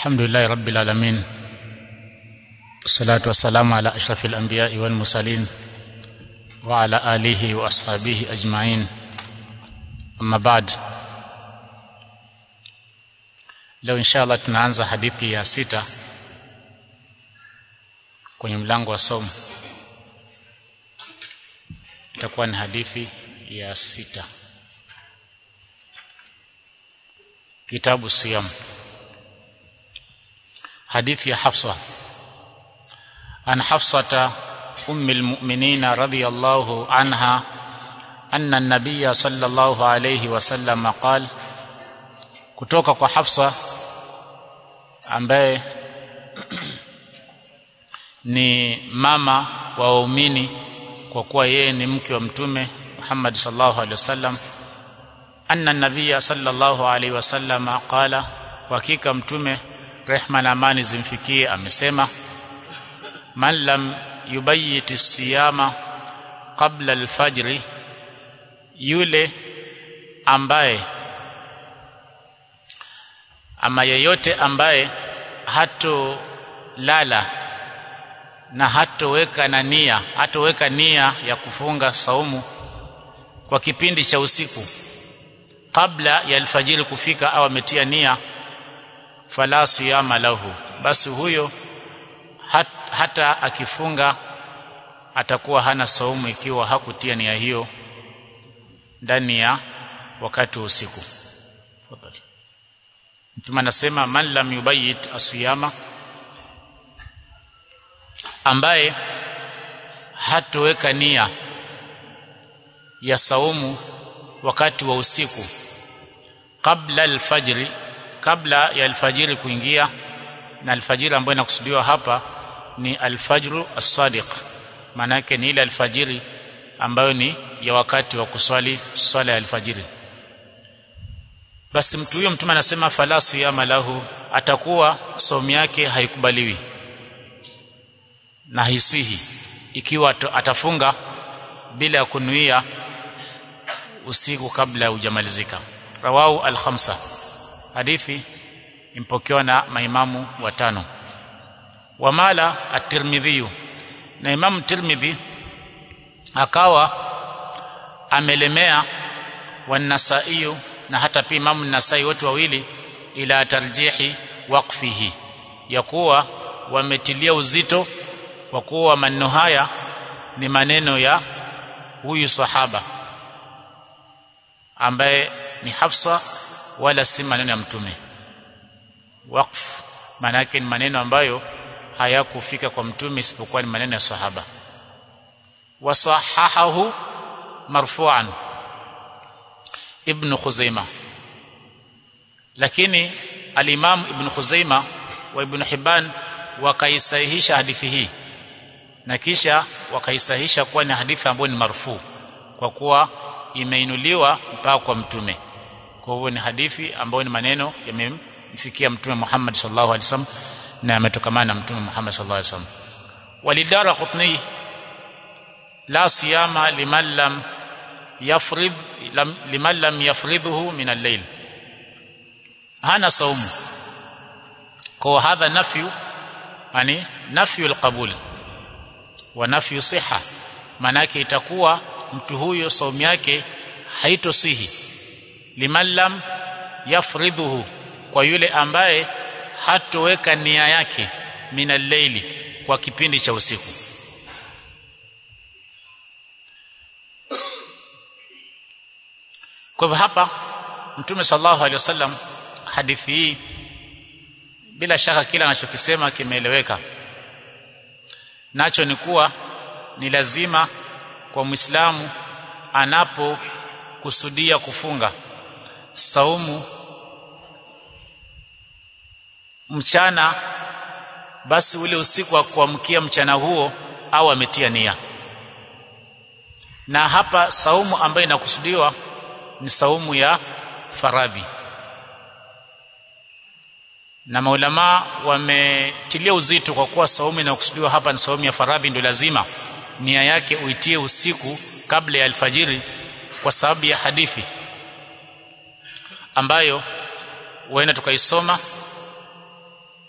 الحمد لله رب العالمين والصلاة والسلام على أشرف الأنبياء والمرسلين وعلى آله وأصحابه أجمعين أما بعد leo inshallah tunaanza hadithi ya sita kwenye mlango wa somo itakuwa ni hadithi ya sita kitabu siyam hadithi ya Hafsa an Hafsata ummi almu'minin radhiyallahu anha anna an-nabiy sallallahu alayhi wasallam qala kutoka kwa Hafsa ambaye ni mama wa waumini kwa kuwa yeye ni mke wa mtume Muhammad sallallahu alaihi wasallam anna nabiyya sallallahu alaihi wasallam qala hakika mtume rehma na amani zimfikie amesema man lam yubayyit siyama qabla alfajri yule ambaye ama yeyote ambaye hato lala na hatoweka na nia hatoweka nia ya kufunga saumu kwa kipindi cha usiku kabla ya alfajiri kufika au ametia nia fala siyama lahu basi huyo hat, hata akifunga atakuwa hana saumu ikiwa hakutia nia hiyo ndani ya wakati wa usiku Fadhali. Mtume anasema man lam yubayit asiyama ambaye hatoweka nia ya saumu wakati wa usiku kabla alfajri kabla ya alfajiri kuingia na alfajiri ambayo inakusudiwa hapa ni alfajru as-sadiq maana yake ni ile alfajiri ambayo ni ya wakati wa kuswali swala ya alfajiri basi mtu huyo mtume anasema fala siyama lahu atakuwa somu yake haikubaliwi na hisihi ikiwa atafunga bila ya kunuia usiku kabla hujamalizika rawahu al-khamsa hadithi impokewa na maimamu watano wamala at-tirmidhi na imamu tirmidhi akawa amelemea wanasaiyu na hata pia imamu nasai wote wawili ila tarjihi waqfihi ya kuwa wametilia uzito kwa kuwa maneno haya ni maneno ya huyu sahaba ambaye ni Hafsa wala si maneno ya mtume waqf maana yake ni maneno ambayo hayakufika kwa mtume isipokuwa ni maneno ya sahaba wasahahahu marfu'an ibn Khuzaima lakini al-Imam ibn Khuzaima wa ibn Hibban wakaisahihisha hadithi hii na kisha wakaisahihisha kuwa ni hadithi ambayo ni marfu kwa kuwa imeinuliwa mpaka kwa mtume kwa hivyo ni hadithi ambayo ni maneno yamemfikia mtume Muhammad sallallahu alaihi wasallam na yametokamana na mtume Muhammad sallallahu alaihi wasallam walidara qutni la siyama liman lam yafrid lam, liman lam yafridhuhu min al-layl hana saumu kwa hadha nafyu yani nafyu al-qabul wa nafyu siha manake itakuwa mtu huyo saumu yake haitosihi liman lam yafridhuhu kwa yule ambaye hatoweka nia yake minal layli kwa kipindi cha usiku kwa hivyo hapa mtume sallallahu alaihi wasallam hadithi hii bila shaka kila anachokisema kimeeleweka nacho ni kuwa ni lazima kwa Muislamu anapokusudia kufunga saumu mchana basi ule usiku wa kuamkia mchana huo au ametia nia na hapa saumu ambayo inakusudiwa ni saumu ya faradhi na maulama wametilia uzito kwa kuwa saumu inakusudiwa hapa ni saumu ya faradhi ndio lazima nia yake uitie usiku kabla ya alfajiri kwa sababu ya hadithi ambayo huenda tukaisoma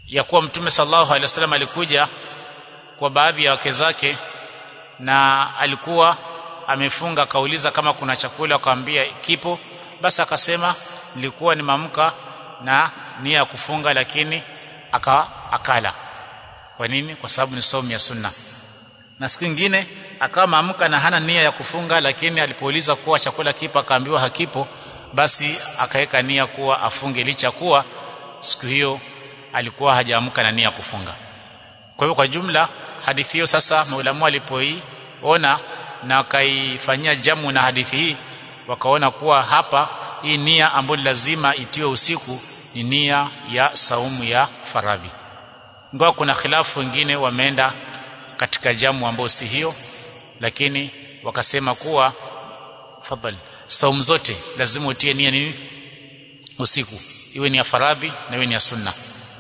ya kuwa mtume sallallahu alaihi wasallam alikuja kwa baadhi ya wake zake na alikuwa amefunga akauliza kama kuna chakula akamwambia kipo basi akasema nilikuwa nimeamka na nia ya kufunga lakini aka akala kwa nini kwa sababu ni somo ya sunna na siku nyingine akawa maamka na hana nia ya kufunga lakini alipouliza kuwa chakula kipo akaambiwa hakipo basi akaweka nia kuwa afunge licha kuwa siku hiyo alikuwa hajaamka na nia ya kufunga kwa hivyo kwa jumla hadithi hiyo sasa maulamu walipoiona na wakaifanyia jamu na hadithi hii wakaona kuwa hapa hii nia ambayo lazima itiwe usiku ni nia ya saumu ya faradhi ingawa kuna khilafu wengine wameenda katika jamu ambayo si hiyo lakini wakasema kuwa fadhali saumu zote lazima utie nia nini usiku iwe ni ya faradhi na iwe ni ya sunna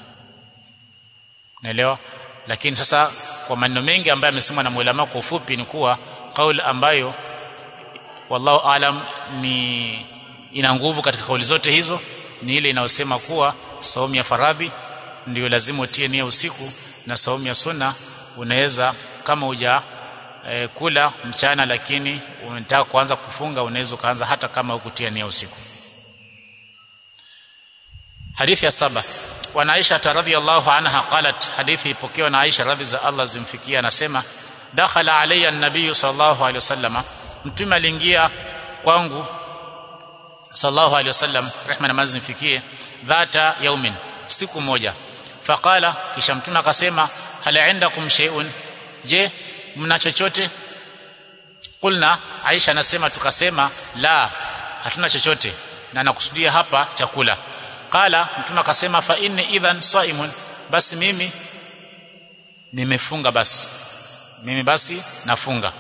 naelewa lakini sasa kwa maneno mengi ambayo amesemwa na mulama kwa ufupi ni kuwa kauli ambayo wallahu alam ni ina nguvu katika kauli zote hizo ni ile inayosema kuwa saumu ya faradhi ndio lazima utie nia usiku na saumu ya sunna unaweza kama uja e, kula mchana lakini unataka kuanza kufunga unaweza kuanza hata kama hukutia nia usiku hadithi ya saba wa Aisha radhiyallahu anha qalat hadithi ipokewa na Aisha radhi za Allah zimfikia anasema dakhala alayya an-nabiy sallallahu alayhi wasallam mtume aliingia kwangu sallallahu alayhi wasallam rehma na mazi zimfikie dhata yaumin siku moja faqala kisha mtume akasema hal indakum shay'un je mna chochote kulna Aisha anasema tukasema la hatuna chochote na nakusudia hapa chakula qala mtume akasema fa inni idhan saimun basi mimi nimefunga basi mimi basi nafunga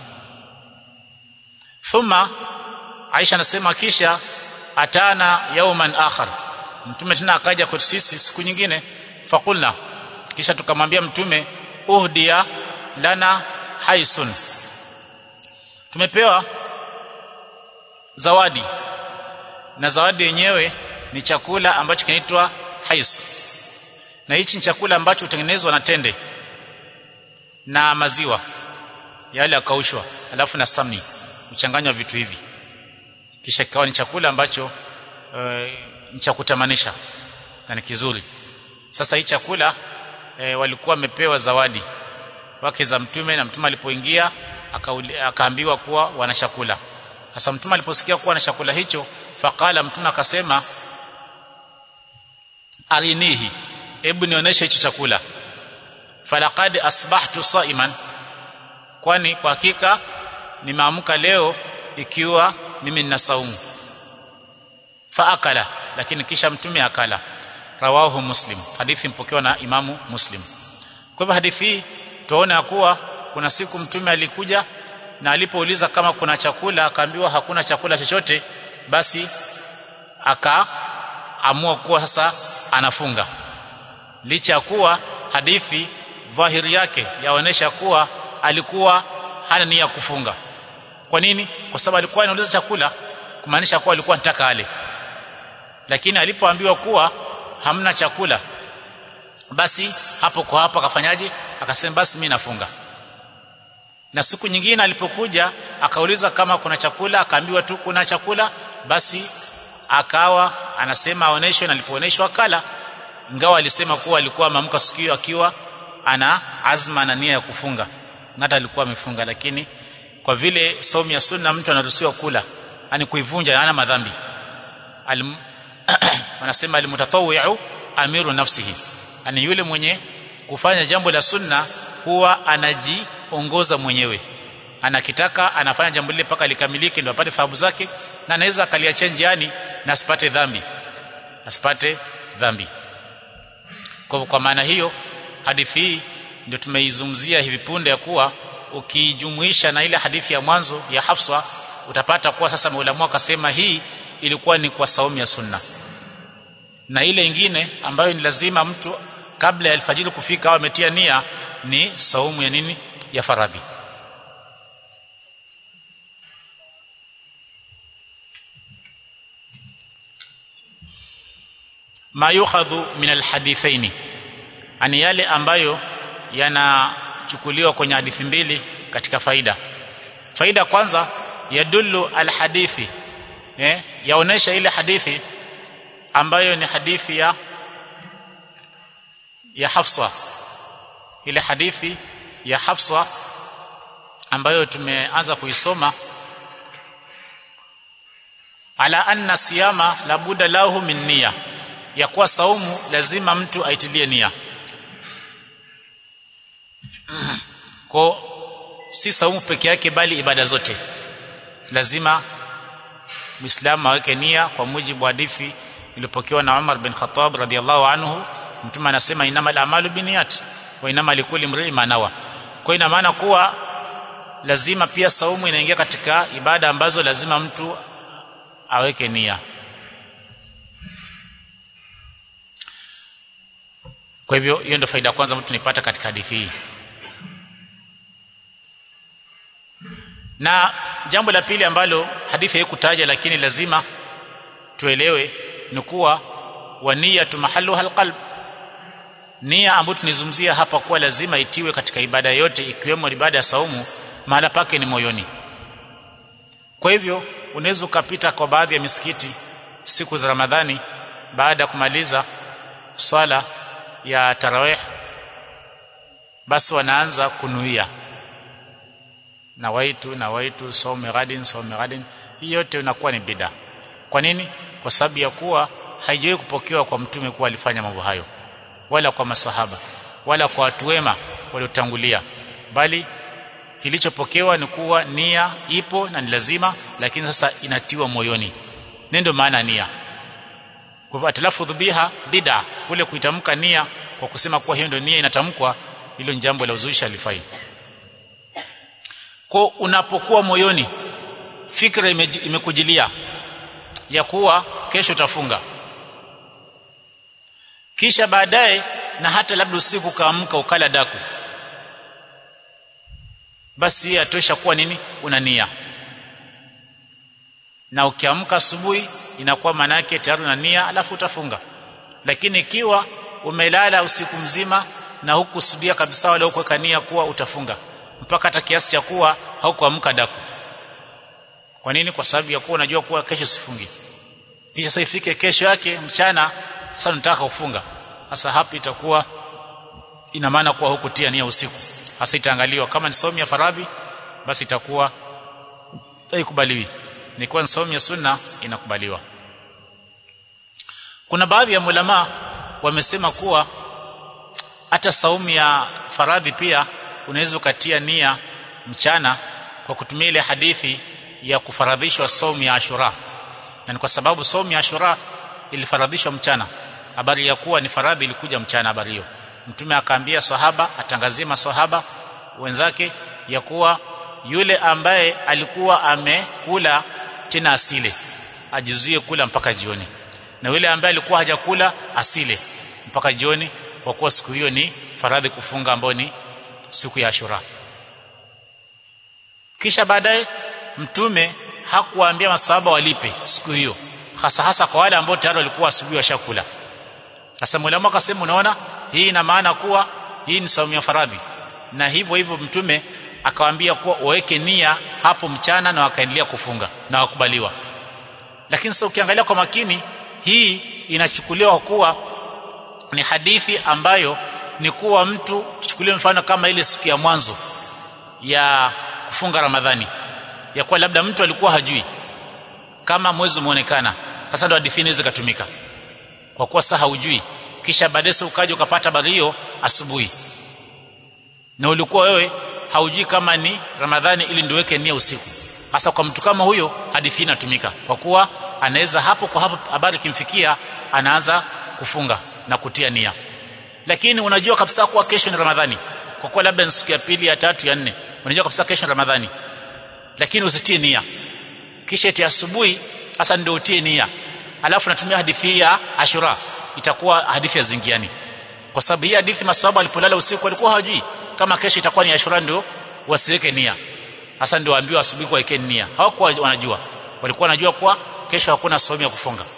thumma Aisha anasema kisha atana yauman akhar mtume tena akaja kwetu sisi siku nyingine fakulna kisha tukamwambia mtume uhdia lana haisun tumepewa zawadi na zawadi yenyewe ni chakula ambacho kinaitwa hais na hichi ni chakula ambacho hutengenezwa na tende na maziwa yale yakaushwa alafu na samni uchanganywa vitu hivi kisha kikawa ni chakula ambacho e, ni cha kutamanisha na ni kizuri sasa hii chakula e, walikuwa wamepewa zawadi wake za mtume na mtume alipoingia akaambiwa kuwa wana chakula sasa mtume aliposikia kuwa na chakula hicho faqala mtume akasema arinihi hebu nionyeshe hicho chakula falaqad asbahtu saiman kwani kwa hakika nimeamka leo ikiwa mimi nina saumu faakala lakini kisha mtume akala rawahu muslim hadithi mpokewa na imamu muslim kwa hivyo hadithi hii tuona kuwa kuna siku mtume alikuja na alipouliza kama kuna chakula akaambiwa hakuna chakula chochote basi akaamua kuwa sasa anafunga licha ya kuwa hadithi dhahiri yake yaonesha kuwa alikuwa hana nia ya kufunga kwa nini kwa sababu alikuwa anauliza chakula kumaanisha kuwa alikuwa anataka ale lakini alipoambiwa kuwa hamna chakula basi hapo kwa hapo akafanyaje akasema basi mimi nafunga na siku nyingine alipokuja akauliza kama kuna chakula akaambiwa tu kuna chakula basi akawa anasema aoneshwe na alipooneshwa akala ingawa alisema kuwa alikuwa ameamka siku hiyo akiwa ana azma na nia ya kufunga na hata alikuwa amefunga lakini kwa vile somo ya sunna mtu anaruhusiwa kula yani kuivunja hana madhambi Alim, wanasema almutatawwi'u amiru nafsihi yani yule mwenye kufanya jambo la sunna huwa anajiongoza mwenyewe anakitaka anafanya jambo lile mpaka likamilike ndio apate thawabu zake na anaweza akaliachia njiani na asipate dhambi asipate dhambi kwa kwa maana hiyo hadithi hii ndio tumeizungumzia hivi punde ya kuwa ukijumuisha na ile hadithi ya mwanzo ya Hafsa utapata kuwa sasa maulamu akasema hii ilikuwa ni kwa saumu ya sunna na ile ingine ambayo ni lazima mtu kabla ya alfajiri kufika au ametia nia ni saumu ya nini ya faradhi ma yukhadhu min alhadithaini ani yale ambayo yanachukuliwa kwenye hadithi mbili katika faida faida kwanza yadullu alhadithi eh yaonesha ile hadithi ambayo ni hadithi ya ya Hafsa ile hadithi ya Hafsa ambayo tumeanza kuisoma ala anna siyama labuda lahu min niyya ya kuwa saumu lazima mtu aitilie nia kwa si saumu peke yake bali ibada zote lazima Muislamu aweke nia kwa mujibu wa hadithi iliyopokewa na Umar bin Khattab radhiallahu anhu mtume anasema inamal a'malu binniyat wa inama likulli imrin ma nawa kwa ina maana kuwa lazima pia saumu inaingia katika ibada ambazo lazima mtu aweke nia kwa hivyo hiyo ndio faida kwanza mtu tunipata katika hadithi hii na jambo la pili ambalo hadithi haikutaja lakini lazima tuelewe ni kuwa wa niyatu mahalluha alqalb nia ambayo tunizungumzia hapa kuwa lazima itiwe katika ibada yote ikiwemo ibada ya saumu mahala pake ni moyoni kwa hivyo unaweza ukapita kwa baadhi ya misikiti siku za Ramadhani baada ya kumaliza swala ya tarawih basi wanaanza kunuia na waitu na waitu saume gadin saume gadin hii yote inakuwa ni bida kwa nini kwa sababu ya kuwa haijawahi kupokewa kwa mtume kuwa alifanya mambo hayo wala kwa masahaba wala kwa watu wema waliotangulia bali kilichopokewa ni kuwa nia ipo na ni lazima lakini sasa inatiwa moyoni ndio maana nia kwa hivyo atalafudhu biha bid'a kule kuitamka nia kwa kusema kuwa hiyo ndio nia inatamkwa hilo ni jambo la uzushi alifai kwa unapokuwa moyoni fikra imekujilia ya kuwa kesho utafunga kisha baadaye na hata labda usiku kaamka ukala daku basi hii atosha kuwa nini una nia na ukiamka asubuhi inakuwa manake tayari una nia alafu utafunga lakini ikiwa umelala usiku mzima na hukusudia kabisa wala hukuweka nia kuwa utafunga mpaka hata kiasi cha kuwa haukuamka daku kwa nini kwa sababu ya kuwa unajua kuwa kesho sifungi kisha sasa ifike kesho yake mchana sasa nataka kufunga sasa hapa itakuwa ina maana kuwa hukutia nia usiku hasa itaangaliwa kama ni somo ya faradhi basi itakuwa haikubaliwi nikiwa ni somo ya sunna inakubaliwa kuna baadhi ya mulama wamesema kuwa hata saumu ya faradhi pia unaweza ukatia nia mchana kwa kutumia ile hadithi ya kufaradhishwa saumu ya Ashura na ni kwa sababu saumu ya Ashura ilifaradhishwa mchana habari ya kuwa ni faradhi ilikuja mchana habari hiyo mtume akaambia sahaba atangazie maswahaba wenzake ya kuwa yule ambaye alikuwa amekula tena asile ajizuie kula mpaka jioni na yule ambaye alikuwa hajakula asile mpaka jioni kwa kuwa siku hiyo ni faradhi kufunga ambayo ni siku ya Ashura kisha baadaye mtume hakuwaambia maswahaba walipe siku hiyo hasa hasa kwa wale ambao tayari walikuwa asubuhi washakula sasa mwalimu akasema unaona hii ina maana kuwa hii ni saumu ya faradhi na hivyo hivyo mtume akawaambia kuwa waweke nia hapo mchana na wakaendelea kufunga na wakubaliwa lakini sasa ukiangalia kwa makini hii inachukuliwa kuwa ni hadithi ambayo ni kuwa mtu tuchukulie mfano kama ile siku ya mwanzo ya kufunga Ramadhani ya kuwa labda mtu alikuwa hajui kama mwezi umeonekana sasa ndo hadithi inaweza kutumika kwa kuwa sasa haujui kisha baadaye ukaja ukapata habari hiyo asubuhi na ulikuwa wewe haujui kama ni Ramadhani ili ndio weke nia usiku hasa kwa mtu kama huyo hadithi inatumika kwa kuwa anaweza hapo kwa hapo habari kimfikia anaanza kufunga na kutia nia lakini unajua kabisa kuwa kesho ni Ramadhani kwa kuwa labda ni siku ya pili ya tatu ya nne unajua kabisa kesho ni Ramadhani lakini usitie nia kisha eti asubuhi hasa ndio utie nia alafu natumia hadithi ya Ashura itakuwa hadithi ya zingiani kwa sababu hii hadithi maswahaba walipolala usiku walikuwa hawajui kama kesho itakuwa ni Ashura ndio wasiweke nia hasa ndio waambiwa asubuhi kwa nia hawakuwa wanajua walikuwa wanajua kwa kesho hakuna somo ya kufunga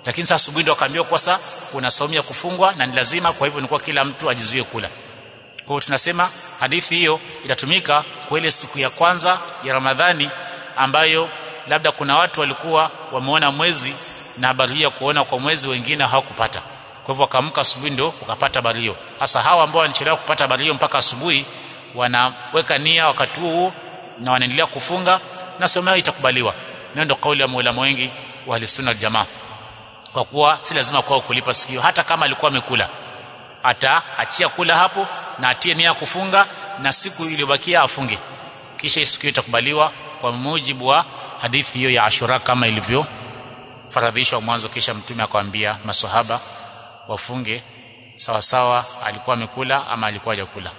lakini sasa asubuhi ndio akaambiwa kwa sasa kuna saumu ya kufungwa na ni lazima kwa hivyo nilikuwa kila mtu ajizuie kula kwa hiyo tunasema hadithi hiyo inatumika kwa ile siku ya kwanza ya Ramadhani ambayo labda kuna watu walikuwa wameona mwezi na habari hiyo kuona kwa mwezi wengine hawakupata kwa hivyo wakaamka asubuhi ndio wakapata habari hiyo hasa hawa ambao walichelewa kupata habari hiyo mpaka asubuhi wanaweka nia wakati huo na wanaendelea kufunga na somo yao itakubaliwa na ndio kauli ya maulama wengi wa ahlusunna jamaa kwa kuwa si lazima kwao kulipa siku hiyo hata kama alikuwa amekula ataachia kula hapo na atie nia kufunga na siku iliyobakia afunge kisha siku hiyo itakubaliwa kwa mujibu wa hadithi hiyo ya Ashura kama ilivyo faradhishwa mwanzo kisha mtume akamwambia maswahaba wafunge sawa sawa alikuwa amekula ama alikuwa hajakula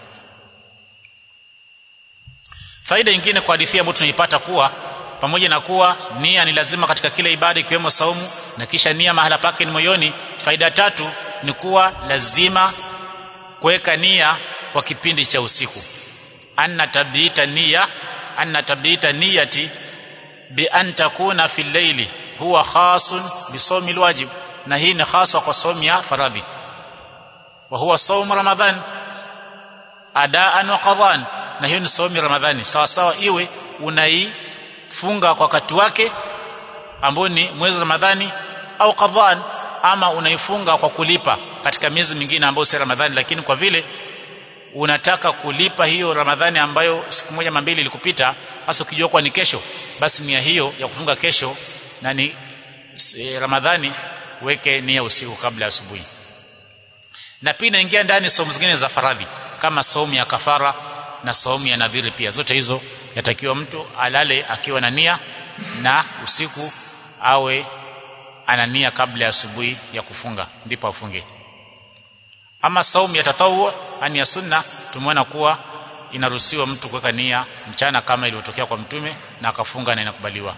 faida nyingine kwa hadithi ambayo tunaipata kuwa pamoja na kuwa nia ni lazima katika kila ibada ikiwemo saumu na kisha nia mahala pake ni moyoni faida tatu ni kuwa lazima kuweka nia kwa kipindi cha usiku anna tabdita nia anna tabdita niyati bi an takuna fi llaili huwa khasun bi sawmi alwajib na hii ni haswa kwa saumu ya faradhi wa huwa saumu ramadhan adaan wa qadhan na hiyo ni saumu ramadhani sawa sawa iwe unaifunga kwa wakati wake ambao ni mwezi wa ramadhani au qadhan ama unaifunga kwa kulipa katika miezi mingine ambayo si ramadhani lakini kwa vile unataka kulipa hiyo ramadhani ambayo siku moja mambili ilikupita hasa ukijua kwa ni kesho basi nia hiyo ya kufunga kesho na ni e, ramadhani weke nia usiku kabla ya asubuhi na pia inaingia ndani saumu zingine za faradhi kama saumu ya kafara na saumu ya nadhiri pia zote hizo yatakiwa mtu alale akiwa na nia na usiku awe ana nia kabla ya asubuhi ya kufunga ndipo afunge ama saumu ya tatawu ani ya sunna tumeona kuwa inaruhusiwa mtu kuweka nia mchana kama ilivyotokea kwa mtume na akafunga na inakubaliwa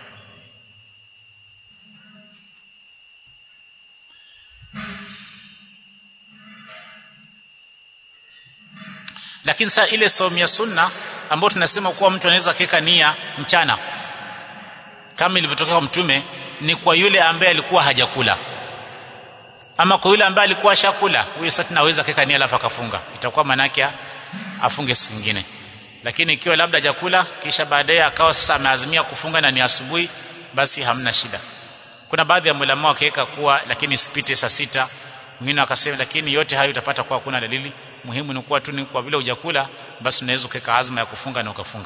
lakini saa ile saumu ya sunna ambayo tunasema kuwa mtu anaweza kuweka nia mchana kama ilivyotokea kwa mtume ni kwa yule ambaye alikuwa hajakula ama kwa yule ambaye alikuwa ashakula huyo sasa tunaweza kuweka nia alafu akafunga itakuwa manake afunge siku nyingine lakini ikiwa labda hajakula kisha baadaye akawa sasa ameazimia kufunga na ni asubuhi basi hamna shida kuna baadhi ya mulama wakaweka kuwa lakini sipite saa sita mwingine akasema lakini yote hayo utapata kuwa kuna dalili muhimu ni kuwa tu ni kwa vile hujakula basi unaweza kuweka azma ya kufunga na ukafunga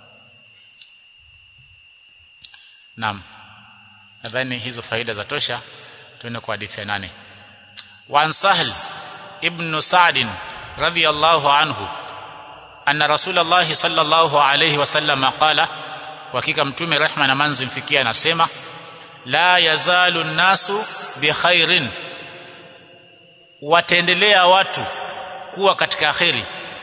naam nadhani hizo faida za tosha tuende kwa hadithi ya nane وعن سهل ابن سعد رضي الله عنه أن رسول الله صلى الله عليه وسلم قال وكيك متومي رحمة نمانز مفكيا نسيما لا يزال الناس بخير wataendelea watu kuwa katika kheri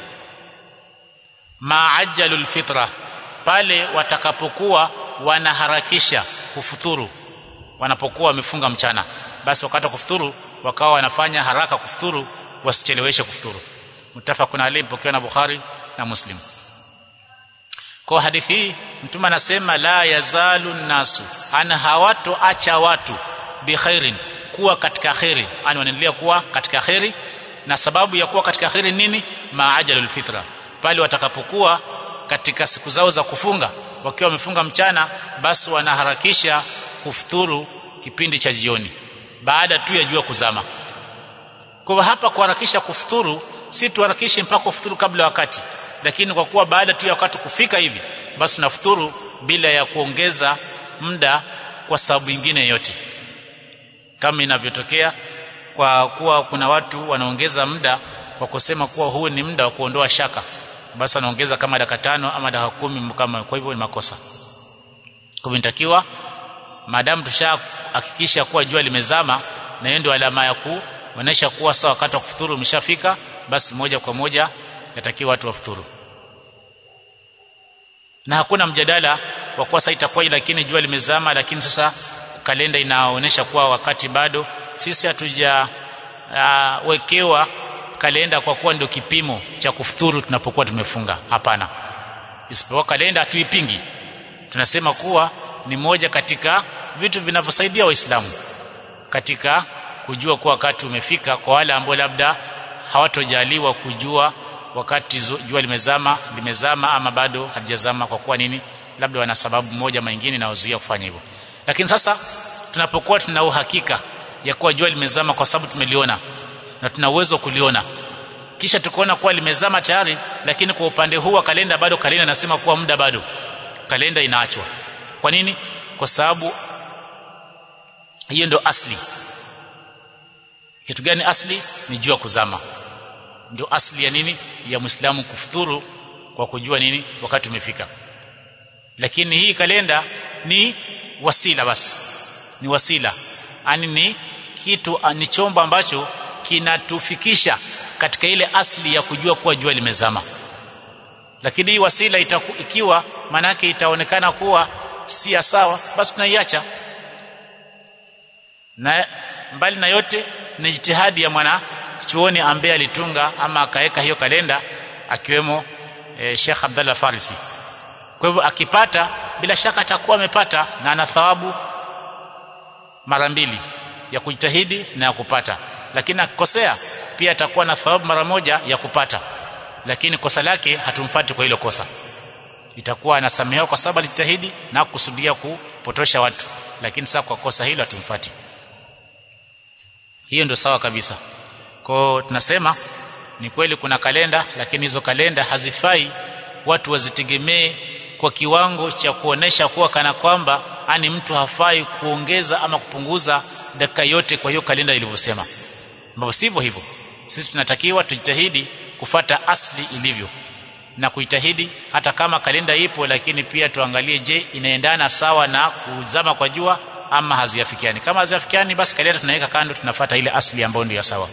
maajalul fitra pale watakapokuwa wanaharakisha kufuturu wanapokuwa wamefunga mchana basi wakati kufuturu wakawa wanafanya haraka kufuturu wasicheleweshe kufuturu mutafakun alayhi pokewa na Bukhari na Muslim kwa hadithi hii mtume anasema la yazalu nasu ana hawato acha watu bi khairin kuwa katika khairi ani wanaendelea kuwa katika khairi na sababu ya kuwa katika khairi nini maajalul fitra pale watakapokuwa katika siku zao za kufunga wakiwa wamefunga mchana basi wanaharakisha kufuturu kipindi cha jioni baada tu ya jua kuzama kwa hapa kuharakisha kufuturu si tuharakishe mpaka kufuturu kabla ya wakati lakini kwa kuwa baada tu ya wakati kufika hivi basi tunafuturu bila ya kuongeza muda kwa sababu nyingine yote kama inavyotokea kwa kuwa kuna watu wanaongeza muda kwa kusema kuwa huu ni muda wa kuondoa shaka basi wanaongeza kama dakika tano ama dakika kumi kama kwa hivyo ni makosa kwa hivyo inatakiwa maadamu tushahakikisha kuwa jua limezama na hiyo ndio alama ya kuonesha kuwa sawa wakati wa kufuturu umeshafika basi moja kwa moja yatakiwa watu wafuturu na hakuna mjadala wa kuwa sasa itakuwa lakini jua limezama lakini sasa kalenda inaonyesha kuwa wakati bado sisi hatuja uh, wekewa kalenda kwa kuwa ndio kipimo cha kufuturu tunapokuwa tumefunga hapana isipokuwa kalenda hatuipingi tunasema kuwa ni moja katika vitu vinavyosaidia waislamu katika kujua kuwa wakati umefika kwa wale ambao labda hawatojaliwa kujua wakati jua limezama limezama ama bado halijazama kwa kuwa nini labda wana sababu moja nyingine inawazuia kufanya hivyo lakini sasa tunapokuwa tuna uhakika ya kuwa jua limezama kwa sababu tumeliona na tuna uwezo kuliona kisha tukaona kuwa limezama tayari lakini kwa upande huu wa kalenda bado kalenda inasema kuwa muda bado kalenda inaachwa kwa nini kwa sababu hiyo ndio asli kitu gani asli ni jua kuzama ndio asli ya nini ya muislamu kufuturu kwa kujua nini wakati umefika lakini hii kalenda ni wasila basi ni wasila yani ni kitu ni chombo ambacho kinatufikisha katika ile asli ya kujua kuwa jua limezama lakini hii wasila itaku, ikiwa manake itaonekana kuwa si sawa basi tunaiacha na mbali na yote ni jitihadi ya mwana chuoni ambaye alitunga ama akaweka hiyo kalenda akiwemo e, Sheikh Abdullah Farisi kwa hivyo akipata bila shaka atakuwa amepata na ana thawabu mara mbili ya kujitahidi na ya kupata lakini akikosea pia atakuwa na thawabu mara moja ya kupata lakini kosa lake hatumfati kwa hilo kosa itakuwa anasamehewa kwa sababu alijitahidi na kusudia kupotosha watu lakini sasa kwa kosa hilo hatumfati hiyo ndio sawa kabisa kwa tunasema ni kweli kuna kalenda lakini hizo kalenda hazifai watu wazitegemee kwa kiwango cha kuonesha kuwa kana kwamba ani mtu hafai kuongeza ama kupunguza dakika yote kwa hiyo kalenda ilivyosema ambapo sivyo hivyo sisi tunatakiwa tujitahidi kufata asli ilivyo na kuitahidi hata kama kalenda ipo lakini pia tuangalie je inaendana sawa na kuzama kwa jua ama haziafikiani kama haziafikiani basi kalenda tunaweka kando tunafata ile asli ambayo ndio sawa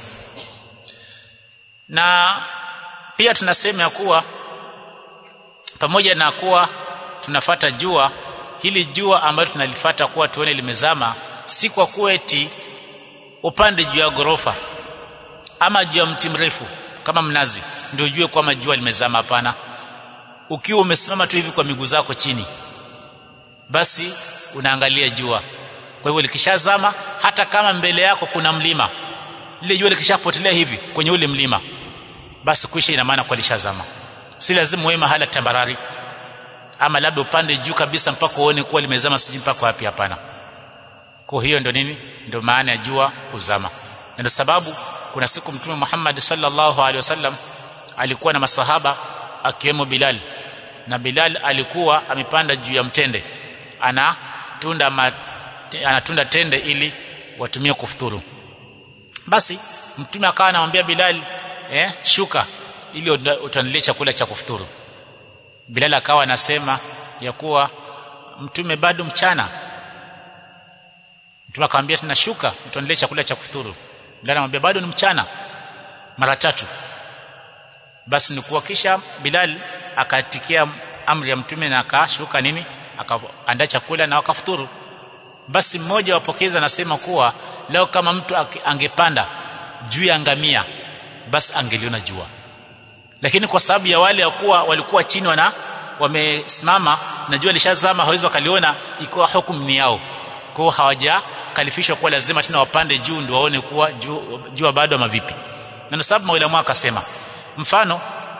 na pia tunasema ya kuwa pamoja na kuwa tunafata jua hili jua ambalo tunalifata kuwa tuone limezama si kwa kuwa eti upande juu ya gorofa ama juu ya mti mrefu kama mnazi ndio ujue kwamba jua limezama hapana ukiwa umesimama tu hivi kwa miguu zako chini basi unaangalia jua kwa hivyo likishazama hata kama mbele yako kuna mlima lile jua likishapotelea hivi kwenye ule mlima basi kuisha ina maana kwa lishazama si lazima uwe mahala tambarari ama labda upande juu kabisa mpaka uone kuwa limezama siji mpaka wapi hapana kwa hiyo ndio nini ndio maana ya jua kuzama na ndio sababu kuna siku mtume Muhammad sallallahu alaihi wasallam alikuwa na maswahaba akiwemo Bilal na Bilal alikuwa amepanda juu ya mtende anatunda ma, anatunda tende ili watumie kufuturu basi mtume akawa anamwambia Bilal eh shuka ili utanilie chakula cha kufuturu Bilal akawa anasema ya kuwa mtume bado mchana mtume akamwambia tena shuka utanilie chakula cha kufuturu Bilal anamwambia bado ni mchana mara tatu basi ni kuwa kisha Bilal akatikia amri ya mtume na akashuka nini akaandaa chakula na wakafuturu basi mmoja wapokeza anasema kuwa leo kama mtu angepanda juu ya ngamia basi angeliona jua lakini kwa sababu ya wale wakuwa walikuwa chini wana wamesimama na jua lishazama hawezi wakaliona ikiwa hukumu ni yao kwao hawajakalifishwa kuwa lazima tena wapande juu ndio waone kuwa jua, jua bado ama vipi na ndio sababu maulama akasema mfano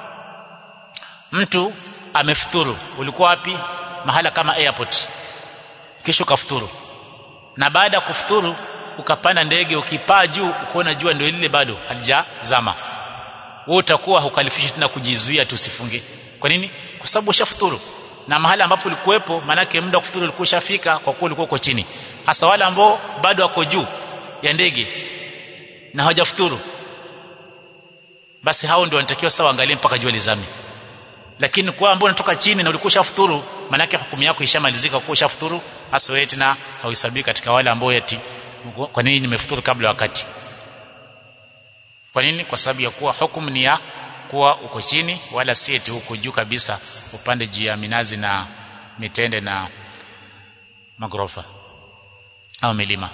mtu amefuturu ulikuwa wapi mahala kama airport kisha ukafuturu na baada ya kufuturu ukapanda ndege ukipaa juu ukaona jua ndio lile bado halijazama wewe utakuwa hukalifishi tena kujizuia tusifunge kwa nini kwa sababu ushafuturu na mahala ambapo ulikuwepo manake muda wa kufuturu ulikuwa ushafika kwa kuwa ulikuwa uko chini hasa wale ambao bado wako juu ya ndege na hawajafuturu basi hao ndio wanatakiwa sawa angalie mpaka jua lizame lakini kwa ambao unatoka chini na ulikuwa ushafuturu manake hukumu yako ishamalizika kwa ushafuturu hasa wewe tena hauhesabii katika wale ambao eti kwa nini nimefuturu kabla wakati kwa nini kwa sababu ya kuwa hukumu ni ya kuwa uko chini wala si eti huko juu kabisa upande juu ya minazi na mitende na magorofa au milima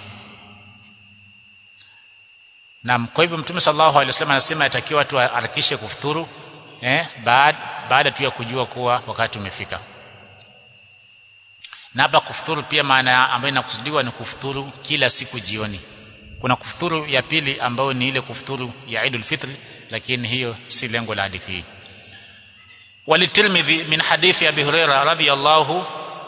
na kwa hivyo mtume sallallahu alaihi wasallam anasema yatakiwa watu harakishe kufuturu eh baada baada tu ya kujua kuwa wakati umefika na hapa kufuturu pia maana ambayo inakusudiwa ni kufuturu kila siku jioni kuna kufuturu ya pili ambayo ni ile kufuturu ya Eidul Fitr lakini hiyo si lengo la hadithi hii وللترمذي من حديث ابي هريره رضي الله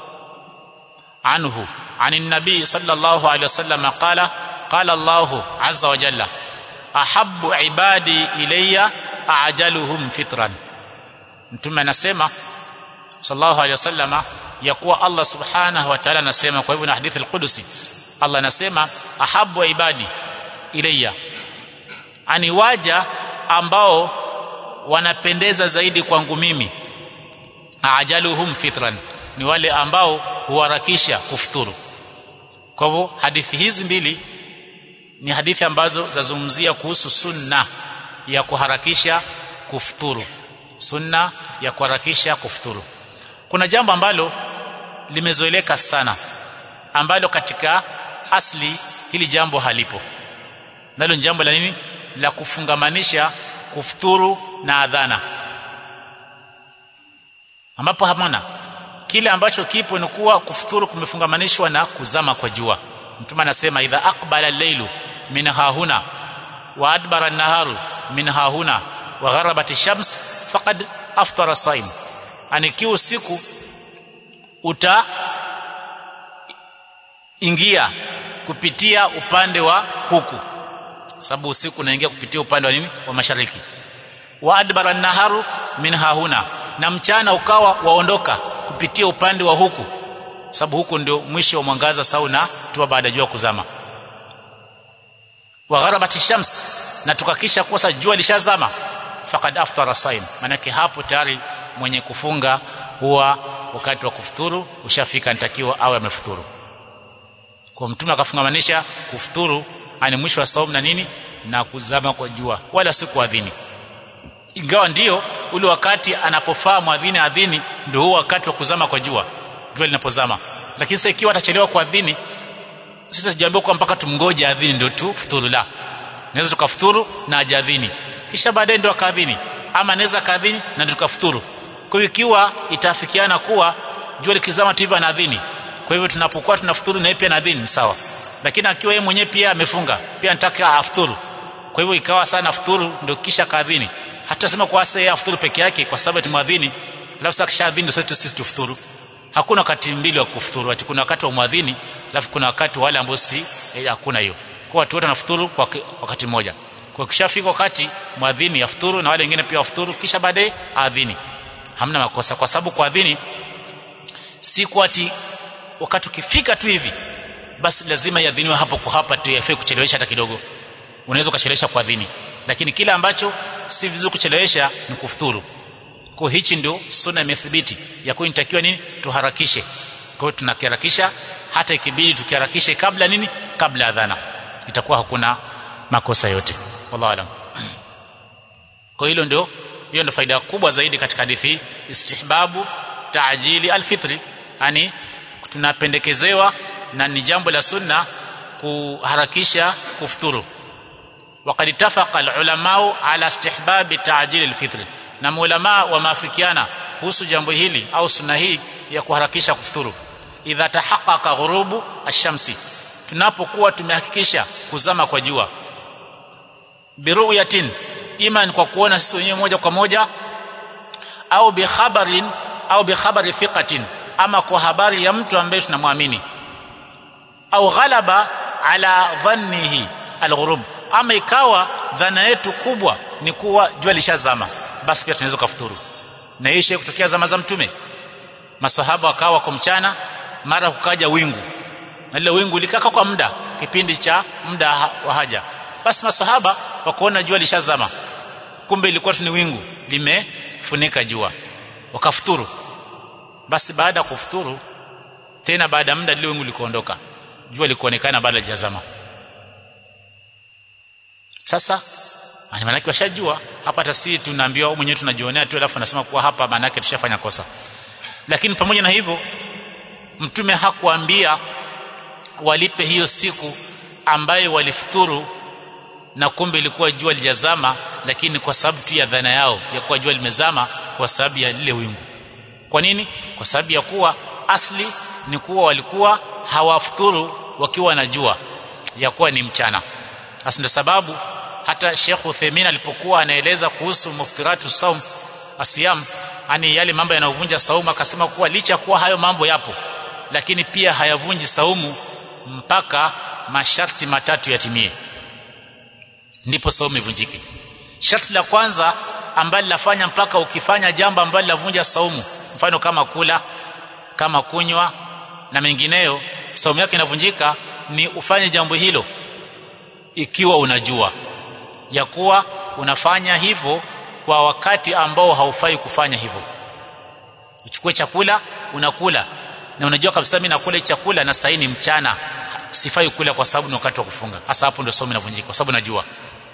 عنه عن النبي صلى الله عليه وسلم قال قال الله عز وجل احب عبادي الي اعجلهم فطرا mtume anasema sallallahu alaihi wasallama ya kuwa Allah subhanahu wa ta'ala anasema kwa hivyo na hadithi al-Qudusi Allah anasema ahabbu ibadi ilayya ani waja ambao wanapendeza zaidi kwangu mimi ajaluhum fitran ni wale ambao huharakisha kufuturu kwa hivyo hadithi hizi mbili ni hadithi ambazo zazungumzia kuhusu sunna ya kuharakisha kufuturu sunna ya kuharakisha kufuturu kuna jambo ambalo limezoeleka sana ambalo katika asli hili jambo halipo nalo ni jambo la nini la kufungamanisha kufuturu na adhana ambapo hamana kile ambacho kipo ni kuwa kufuturu kumefungamanishwa na kuzama kwa jua mtume anasema idha aqbala al-lailu min hahuna wa adbara an-naharu min hahuna wa gharabat ash-shams faqad aftara saim anikiwa usiku uta ingia kupitia upande wa huku sababu usiku unaingia kupitia upande wa nini wa mashariki wa adbara naharu min hahuna na mchana ukawa waondoka kupitia upande wa huku sababu huku ndio mwisho wa mwangaza sauna tuwa baada ya jua kuzama wa gharabat shams na tukakisha kosa jua lishazama faqad aftara saim manake hapo tayari mwenye kufunga huwa wakati wa kufuturu ushafika nitakiwa awe amefuturu kwa mtume akafungamanisha kufuturu ani mwisho wa saumu na nini na kuzama kwa jua wala si kuadhini ingawa ndio ule wakati anapofaa mwadhini adhini ndio huo wakati wa kuzama kwa jua jua linapozama lakini sasa ikiwa atachelewa kuadhini sisi tujaambiwa kwa mpaka tumngoje adhini ndio tu futuru la naweza tukafuturu na ajadhini kisha baadaye ndio akaadhini ama naweza kaadhini na ndio tukafuturu kwa hiyo ikiwa itafikiana kuwa jua likizama tu hivyo anaadhini kwa hivyo tunapokuwa tunafuturu na yeye pia anaadhini sawa lakini akiwa yeye mwenyewe pia amefunga pia anataka afuturu kwa hivyo ikawa sana afuturu ndio kisha kaadhini hata sema kwa sasa yeye afuturu peke yake kwa sababu tumadhini alafu sasa kisha adhini ndio sisi tufuturu hakuna wakati mbili wa kufuturu ati kuna wakati wa mwadhini alafu kuna wakati wale ambao si eh, hakuna hiyo kwa watu wote wanafuturu kwa wakati mmoja kwa kishafika wakati mwadhini afuturu na wale wengine pia afuturu kisha baadaye adhini hamna makosa kwa sababu kuadhini si kwa ati wakati ukifika tu hivi basi lazima iadhiniwe hapo kwa hapa tu yafai kuchelewesha hata kidogo unaweza ukachelewesha kuadhini lakini kile ambacho si vizuri kuchelewesha ni kufuturu kwa hichi ndio sunna imethibiti ya kuwa inatakiwa nini tuharakishe kwa hiyo tunakiharakisha hata ikibidi tukiharakishe kabla nini kabla adhana itakuwa hakuna makosa yote wallahu alam kwa hilo ndio hiyo ndio faida kubwa zaidi katika hadithi istihbabu taajili alfitri yani tunapendekezewa na ni jambo la sunna kuharakisha kufuturu وقد اتفق العلماء على استحباب تعجيل الفطر na maulama wameafikiana kuhusu jambo hili au sunna hii ya kuharakisha kufuturu idha tahaqqaqa ghurubu ash-shamsi tunapokuwa tumehakikisha kuzama kwa jua biru'yatin iman kwa kuona sisi wenyewe moja kwa moja au bi khabarin au bi khabari thiqatin ama kwa habari ya mtu ambaye tunamwamini au ghalaba ala dhannihi alghurub ama ikawa dhana yetu kubwa ni kuwa jua lishazama basi pia tunaweza kufuturu na hii shay kutokea zama za mtume masahaba wakawa kwa mchana mara kukaja wingu na lile wingu likaka kwa muda kipindi cha muda wa haja basi masahaba wakaona jua lishazama kumbe ilikuwa tu ni wingu limefunika jua wakafuturu basi baada ya kufuturu tena baada ya muda lile wingu likoondoka jua likuonekana baada ya jazama sasa ani maana washajua hapa hata sisi tunaambiwa au mwenyewe tunajionea tu alafu anasema kuwa hapa maana yake tushafanya kosa lakini pamoja na hivyo mtume hakuambia walipe hiyo siku ambayo walifuturu na kumbe ilikuwa jua lijazama lakini kwa sababu tu ya dhana yao ya kuwa jua limezama kwa sababu ya lile wingu kwa nini kwa sababu ya kuwa asli ni kuwa walikuwa hawafuturu wakiwa na jua ya kuwa ni mchana hasa ndio sababu hata Sheikh Uthaymeen alipokuwa anaeleza kuhusu muftiratu saum asiyam yani yale mambo yanayovunja saumu akasema kuwa licha kuwa hayo mambo yapo lakini pia hayavunji saumu mpaka masharti matatu yatimie ndipo saumu ivunjike sharti la kwanza ambalo lafanya mpaka ukifanya jambo ambalo lavunja saumu mfano kama kula kama kunywa na mengineyo saumu yake inavunjika ni ufanye jambo hilo ikiwa unajua ya kuwa unafanya hivyo kwa wakati ambao haufai kufanya hivyo uchukue chakula unakula na unajua kabisa mimi nakula chakula na saini mchana sifai kula kwa sababu ni wakati wa kufunga hasa hapo ndio somo linavunjika kwa sababu najua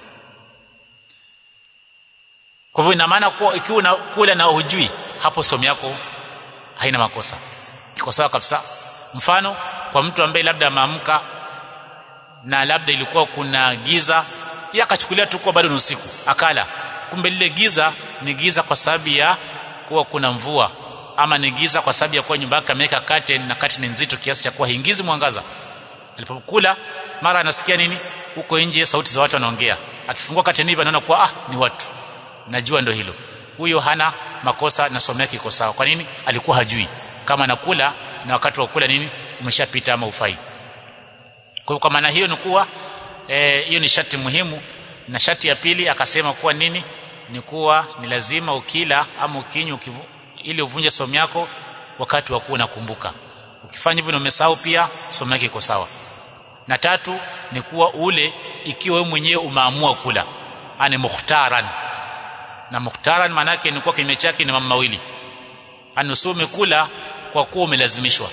kwa hivyo ina maana kuwa ikiwa unakula na hujui hapo somo yako haina makosa iko sawa kabisa mfano kwa mtu ambaye labda ameamka na labda ilikuwa kuna giza yeye akachukulia tu kwa bado ni usiku akala kumbe lile giza ni giza kwa sababu ya kuwa kuna mvua ama ni giza kwa sababu ya kuwa nyumba yake ameweka curtain na curtain ni nzito kiasi cha kuwa haingizi mwangaza alipokula mara anasikia nini huko nje sauti za watu wanaongea akifungua curtain hivi anaona kuwa ah ni watu najua ndo hilo huyo hana makosa na somo yake iko sawa kwa nini alikuwa hajui kama anakula na wakati wa kula nini umeshapita ama ufai kwa hiyo kwa maana hiyo ni kuwa hiyo e, ni sharti muhimu na sharti ya pili akasema kuwa nini ni kuwa ni lazima ukila ama ukinywa ili uvunje somo yako wakati wa kuwa unakumbuka ukifanya hivyo na umesahau pia somo yake iko sawa na tatu ni kuwa ule ikiwa wewe mwenyewe umeamua kula ani mukhtaran na mukhtaran maana yake ni kuwa kinyume chake ni mambo mawili ani usio umekula kwa kuwa umelazimishwa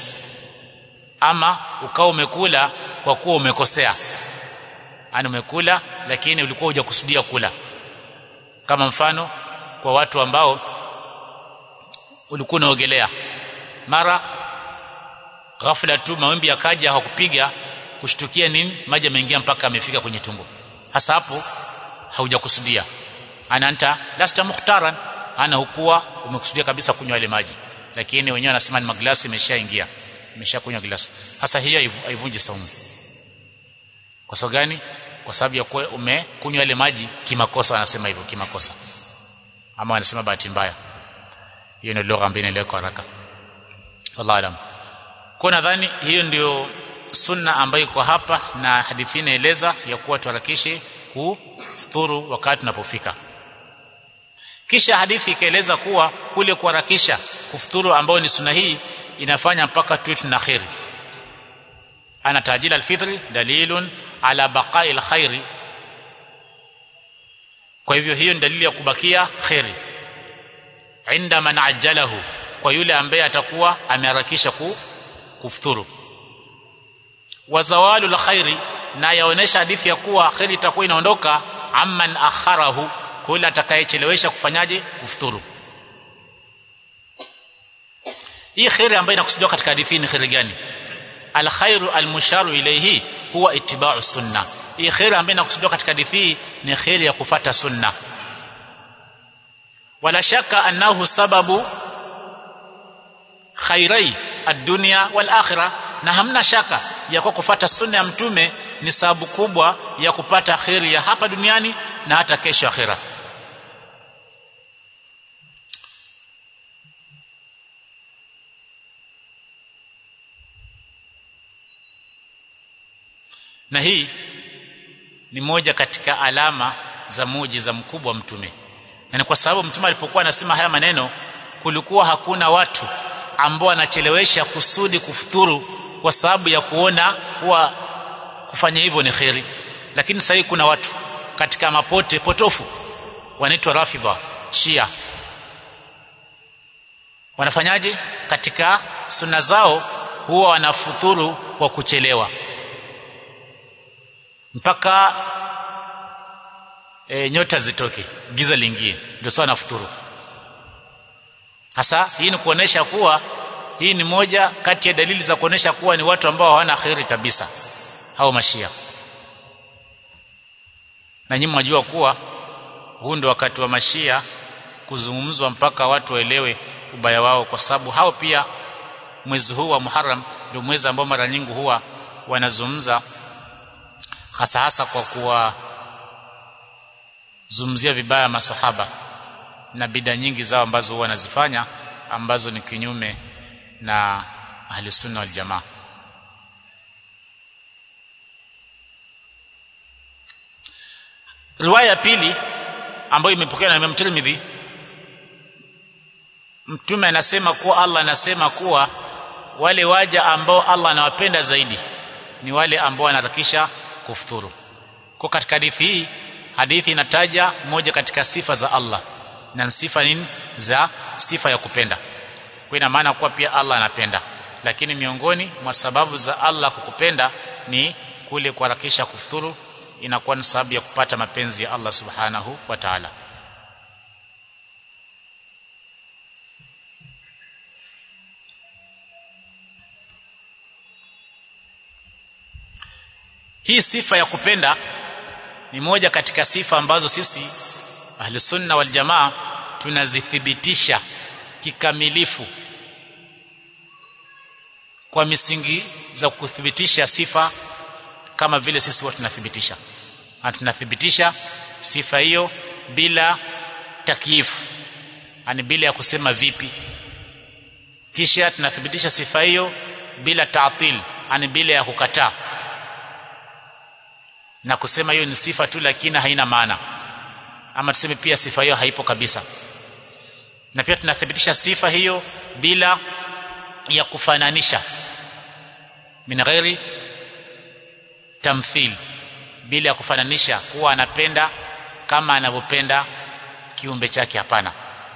ama ukao umekula kwa kuwa umekosea ani umekula lakini ulikuwa hujakusudia kula kama mfano kwa watu ambao ulikuwa unaogelea mara ghafla tu mawimbi yakaja hakupiga kushtukia nini maji yameingia mpaka amefika kwenye tumbo hasa hapo haujakusudia anaanta lasta mukhtaran ana hukuwa umekusudia kabisa kunywa ile maji lakini wenyewe wanasema ni maglasi imeshaingia imeshakunywa glasi hasa hiyo haivunji saumu kwa sababu gani kwa sababu ya kuwa umekunywa ile maji kimakosa wanasema hivyo kimakosa ama wanasema bahati mbaya hiyo ndio lugha ambayo inaeleweka haraka wallahu alam kwa nadhani hiyo ndio sunna ambayo iko hapa na hadithi inaeleza ya kuwa tuharakishe kufuturu wakati tunapofika kisha hadithi ikaeleza kuwa kule kuharakisha kufuturu ambayo ni sunna hii inafanya mpaka tuwe tuna khairi ana tajil alfitri dalilun ala baqai alkhairi kwa hivyo hiyo ni dalili ya kubakia khairi inda man ajjalahu kwa yule ambaye atakuwa ameharakisha ku, kufuturu wa zawalu alkhairi na yaonesha hadithi ya kuwa khairi itakuwa inaondoka amman akharahu kwa yule atakayechelewesha kufanyaje kufuturu hii khairi ambayo inakusudiwa katika hadithi ni khairi gani alkhairu almusharu ilayhi huwa ittiba'u sunna hii khairi ambayo inakusudiwa katika hadithi ni khairi ya kufata sunna wala shaka annahu sababu khairai ad-dunya wal akhirah na hamna shaka ya kwa kufata sunna ya mtume ni sababu kubwa ya kupata khairi ya hapa duniani na hata kesho akhira na hii ni moja katika alama za muujiza mkubwa wa mtume na ni kwa sababu mtume alipokuwa anasema haya maneno kulikuwa hakuna watu ambao wanachelewesha kusudi kufuturu kwa sababu ya kuona kuwa kufanya hivyo ni kheri lakini sasa kuna watu katika mapote potofu wanaitwa rafidha shia wanafanyaje katika sunna zao huwa wanafuturu kwa kuchelewa mpaka e, nyota zitoke giza liingie ndio sawa nafuturu hasa hii ni kuonesha kuwa hii ni moja kati ya dalili za kuonesha kuwa ni watu ambao hawana khairi kabisa hao mashia na nyinyi mwajua kuwa huu ndio wakati wa mashia kuzungumzwa mpaka watu waelewe ubaya wao kwa sababu hao pia mwezi huu wa Muharram ndio mwezi ambao mara nyingi huwa wanazungumza hasa hasa kwa kuwa zungumzia vibaya masahaba na bida nyingi zao ambazo huwa wanazifanya ambazo ni kinyume na ahli sunna wal jamaa riwaya ya pili ambayo imepokewa na Imam Tirmidhi mtume anasema kuwa Allah anasema kuwa wale waja ambao Allah anawapenda zaidi ni wale ambao wanatakisha kufuturu kwa katika hadithi hii hadithi inataja moja katika sifa za Allah na sifa nini za sifa ya kupenda kwa ina maana kuwa pia Allah anapenda lakini miongoni mwa sababu za Allah kukupenda ni kule kuharakisha kufuturu inakuwa ni sababu ya kupata mapenzi ya Allah subhanahu wa ta'ala hii sifa ya kupenda ni moja katika sifa ambazo sisi ahli sunna wal jamaa tunazithibitisha kikamilifu kwa misingi za kuthibitisha sifa kama vile sisi huwa tunathibitisha na tunathibitisha sifa hiyo bila takyifu yani bila ya kusema vipi kisha tunathibitisha sifa hiyo bila taatil yani bila ya kukataa na kusema hiyo ni sifa tu lakini haina maana ama tuseme pia sifa hiyo haipo kabisa na pia tunathibitisha sifa hiyo bila ya kufananisha min ghairi tamthil bila ya kufananisha kuwa anapenda kama anavyopenda kiumbe chake hapana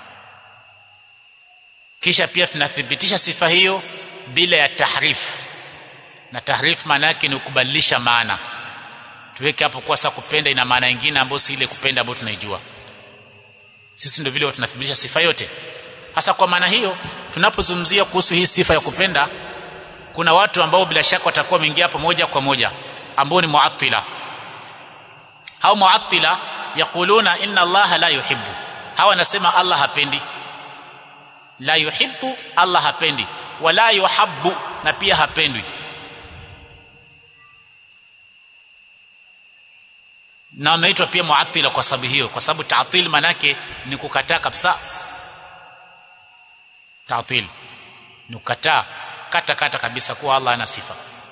kisha pia tunathibitisha sifa hiyo bila ya tahrif na tahrif maana yake ni kubadilisha maana tuweke hapo kwa sasa kupenda ina maana nyingine ambayo si ile kupenda ambayo tunaijua sisi ndio vile tunathibitisha sifa yote hasa kwa maana hiyo tunapozungumzia kuhusu hii sifa ya kupenda kuna watu ambao bila shaka watakuwa wameingia hapo moja kwa moja ambao ni muattila au muattila yakuluna inna allaha la yuhibbu hawa nasema allah hapendi la yuhibbu allah hapendi wala yuhabbu na pia hapendwi na wameitwa pia muattila kwa sababu hiyo kwa sababu ta'til manake ni kukataa kabisa ta'til ni kukataa kata kata kabisa kuwa Allah ana sifa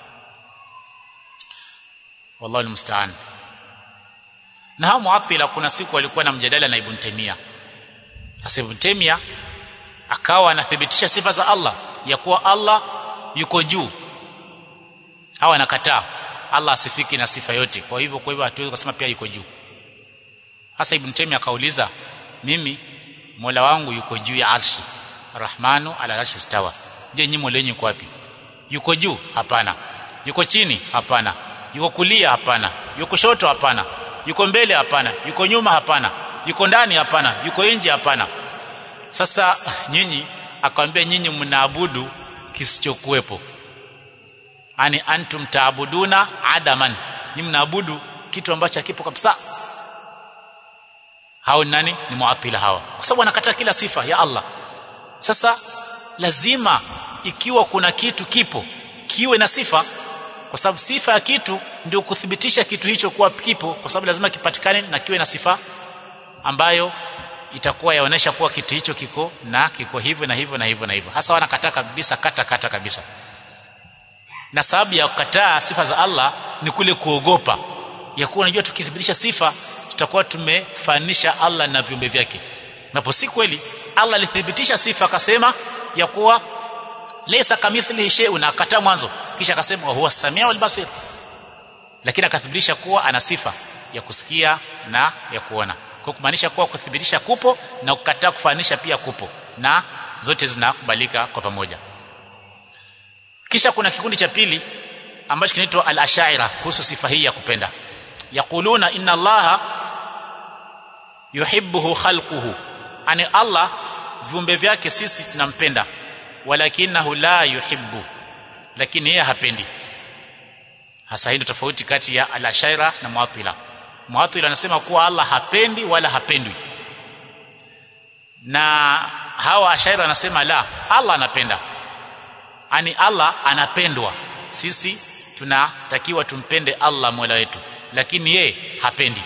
wallahu almusta'an na hao muattila kuna siku walikuwa na mjadala na Ibn Taymiyyah sasa Ibn Taymiyyah akawa anathibitisha sifa za Allah ya kuwa Allah yuko juu hawa anakataa Allah asifiki na sifa yote kwa hivyo kwa hivyo hatuwezi kusema pia yuko juu hasa Ibn Taymiyyah akauliza mimi Mola wangu yuko juu ya arshi Rahmanu ala arshi stawa je nyinyi Mola yuko wapi yuko juu hapana yuko chini hapana yuko kulia hapana yuko kushoto hapana yuko mbele hapana yuko nyuma hapana yuko ndani hapana yuko nje hapana sasa nyinyi akamwambia nyinyi mnaabudu kisichokuwepo ani antum taabuduna adaman ni mnaabudu kitu ambacho hakipo kabisa hao nani ni muatila hawa kwa sababu wanakataa kila sifa ya Allah sasa lazima ikiwa kuna kitu kipo kiwe na sifa kwa sababu sifa ya kitu ndio kuthibitisha kitu hicho kuwa kipo kwa sababu lazima kipatikane na kiwe na sifa ambayo itakuwa yaonesha kuwa kitu hicho kiko na kiko hivyo na hivyo na hivyo na hivyo hasa wanakataa kabisa kata kata kabisa na sababu ya kukataa sifa za Allah ni kule kuogopa ya kuwa unajua tukithibitisha sifa tutakuwa tumefanisha Allah na viumbe vyake napo si kweli Allah alithibitisha sifa akasema ya kuwa laysa kamithlihi shay'un akataa mwanzo kisha akasema huwa samia wal basir lakini akathibitisha kuwa ana sifa ya kusikia na ya kuona kwa kumaanisha kuwa kuthibitisha kupo na kukataa kufanisha pia kupo na zote zinakubalika kwa pamoja kisha kuna kikundi cha pili ambacho kinaitwa al-ashaira kuhusu sifa hii ya kupenda yaquluna inna allaha yuhibbuhu khalquhu ani allah viumbe vyake sisi tunampenda walakinahu la yuhibbu lakini yeye hapendi hasa hii ndio tofauti kati ya al-ashaira na muatila muatila anasema kuwa allah hapendi wala hapendwi na hawa ashaira anasema la allah anapenda ani Allah anapendwa sisi tunatakiwa tumpende Allah Mola wetu lakini yeye hapendi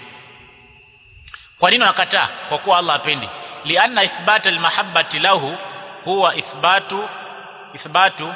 kwa nini wanakataa kwa kuwa Allah hapendi lianna ithbat almahabbati lahu huwa ithbatu ithbatu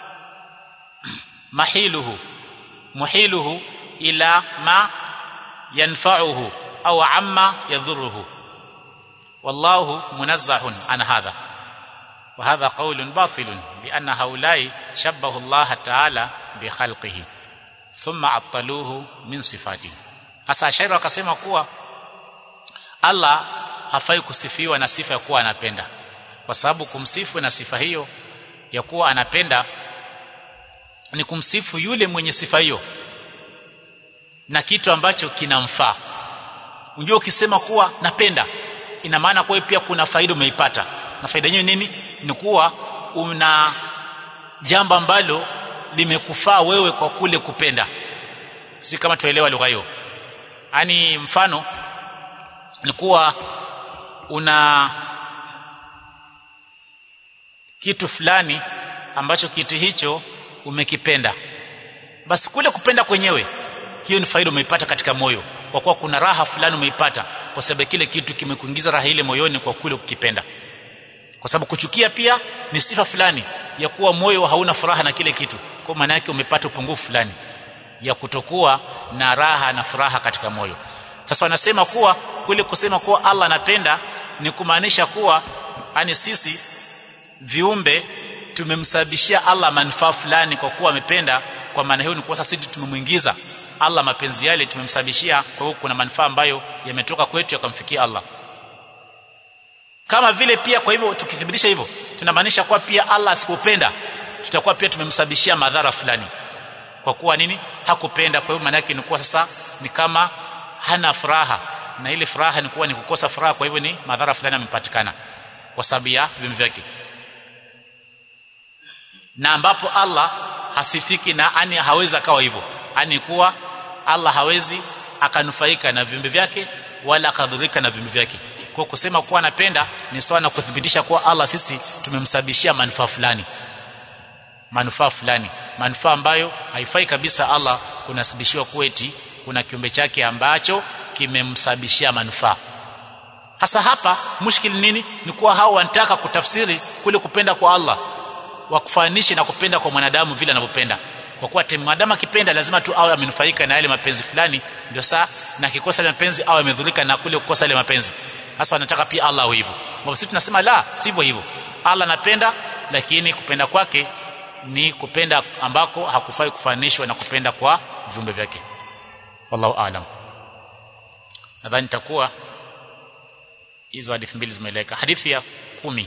mahiluhu muhiluhu ila ma yanfa'uhu au amma yadhurruhu wallahu munazzahun an hadha وهذا قول باطل لأن هؤلاء شبهوا الله تعالى بخلقه ثم عطلوه من صفاته hasa shairi wakasema kuwa Allah hafai kusifiwa na sifa ya kuwa anapenda kwa sababu kumsifu na sifa hiyo ya kuwa anapenda ni kumsifu yule mwenye sifa hiyo na kitu ambacho kinamfaa unajua ukisema kuwa napenda ina maana kwa pia kuna faida umeipata na faida yenyewe nini ni kuwa una jambo ambalo limekufaa wewe kwa kule kupenda si kama tuelewa lugha hiyo yani mfano ni kuwa una kitu fulani ambacho kitu hicho umekipenda basi kule kupenda kwenyewe hiyo ni faida umeipata katika moyo kwa kuwa kuna raha fulani umeipata kwa sababu kile kitu kimekuingiza raha ile moyoni kwa kule kukipenda kwa sababu kuchukia pia ni sifa fulani ya kuwa moyo hauna furaha na kile kitu kwa maana yake umepata upungufu fulani ya kutokuwa na raha na furaha katika moyo sasa wanasema kuwa kule kusema kuwa Allah anapenda ni kumaanisha kuwa ani sisi viumbe tumemsababishia Allah manufaa fulani kwa kuwa amependa kwa maana hiyo ni kwa sisi tumemuingiza Allah mapenzi yale tumemsababishia kwa hiyo kuna manufaa ambayo yametoka kwetu yakamfikia Allah kama vile pia kwa hivyo tukithibitisha hivyo tunamaanisha kuwa pia Allah asipopenda tutakuwa pia tumemsababishia madhara fulani kwa kuwa nini hakupenda kwa hivyo maana yake ni kuwa sasa ni kama hana furaha na ile furaha ni kuwa ni kukosa furaha kwa hivyo ni madhara fulani yamepatikana kwa sababu ya viumbe vyake na ambapo Allah hasifiki na ani hawezi akawa hivyo ani kuwa Allah hawezi akanufaika na viumbe vyake wala akadhurika na viumbe vyake kwa kusema kuwa anapenda ni sawa na kuthibitisha kuwa Allah sisi tumemsababishia manufaa fulani manufaa fulani manufaa ambayo haifai kabisa Allah kunasibishiwa kueti kuna kiumbe chake ambacho kimemsababishia manufaa hasa hapa mushkil nini ni kuwa hao wanataka kutafsiri kule kupenda kwa Allah wakufananishe na kupenda kwa mwanadamu vile anavyopenda kwa kuwa mwanadamu akipenda lazima tu awe amenufaika na yale mapenzi fulani ndio saa na kikosa ile mapenzi awe amedhurika na kule kukosa ile mapenzi hasa wanataka pia Allah awe hivyo kwa sisi tunasema la sivyo hivyo Allah anapenda lakini kupenda kwake ni kupenda ambako hakufai kufananishwa na kupenda kwa viumbe vyake wallahu aalam nadhani takuwa hizo hadithi mbili zimeeleka hadithi ya kumi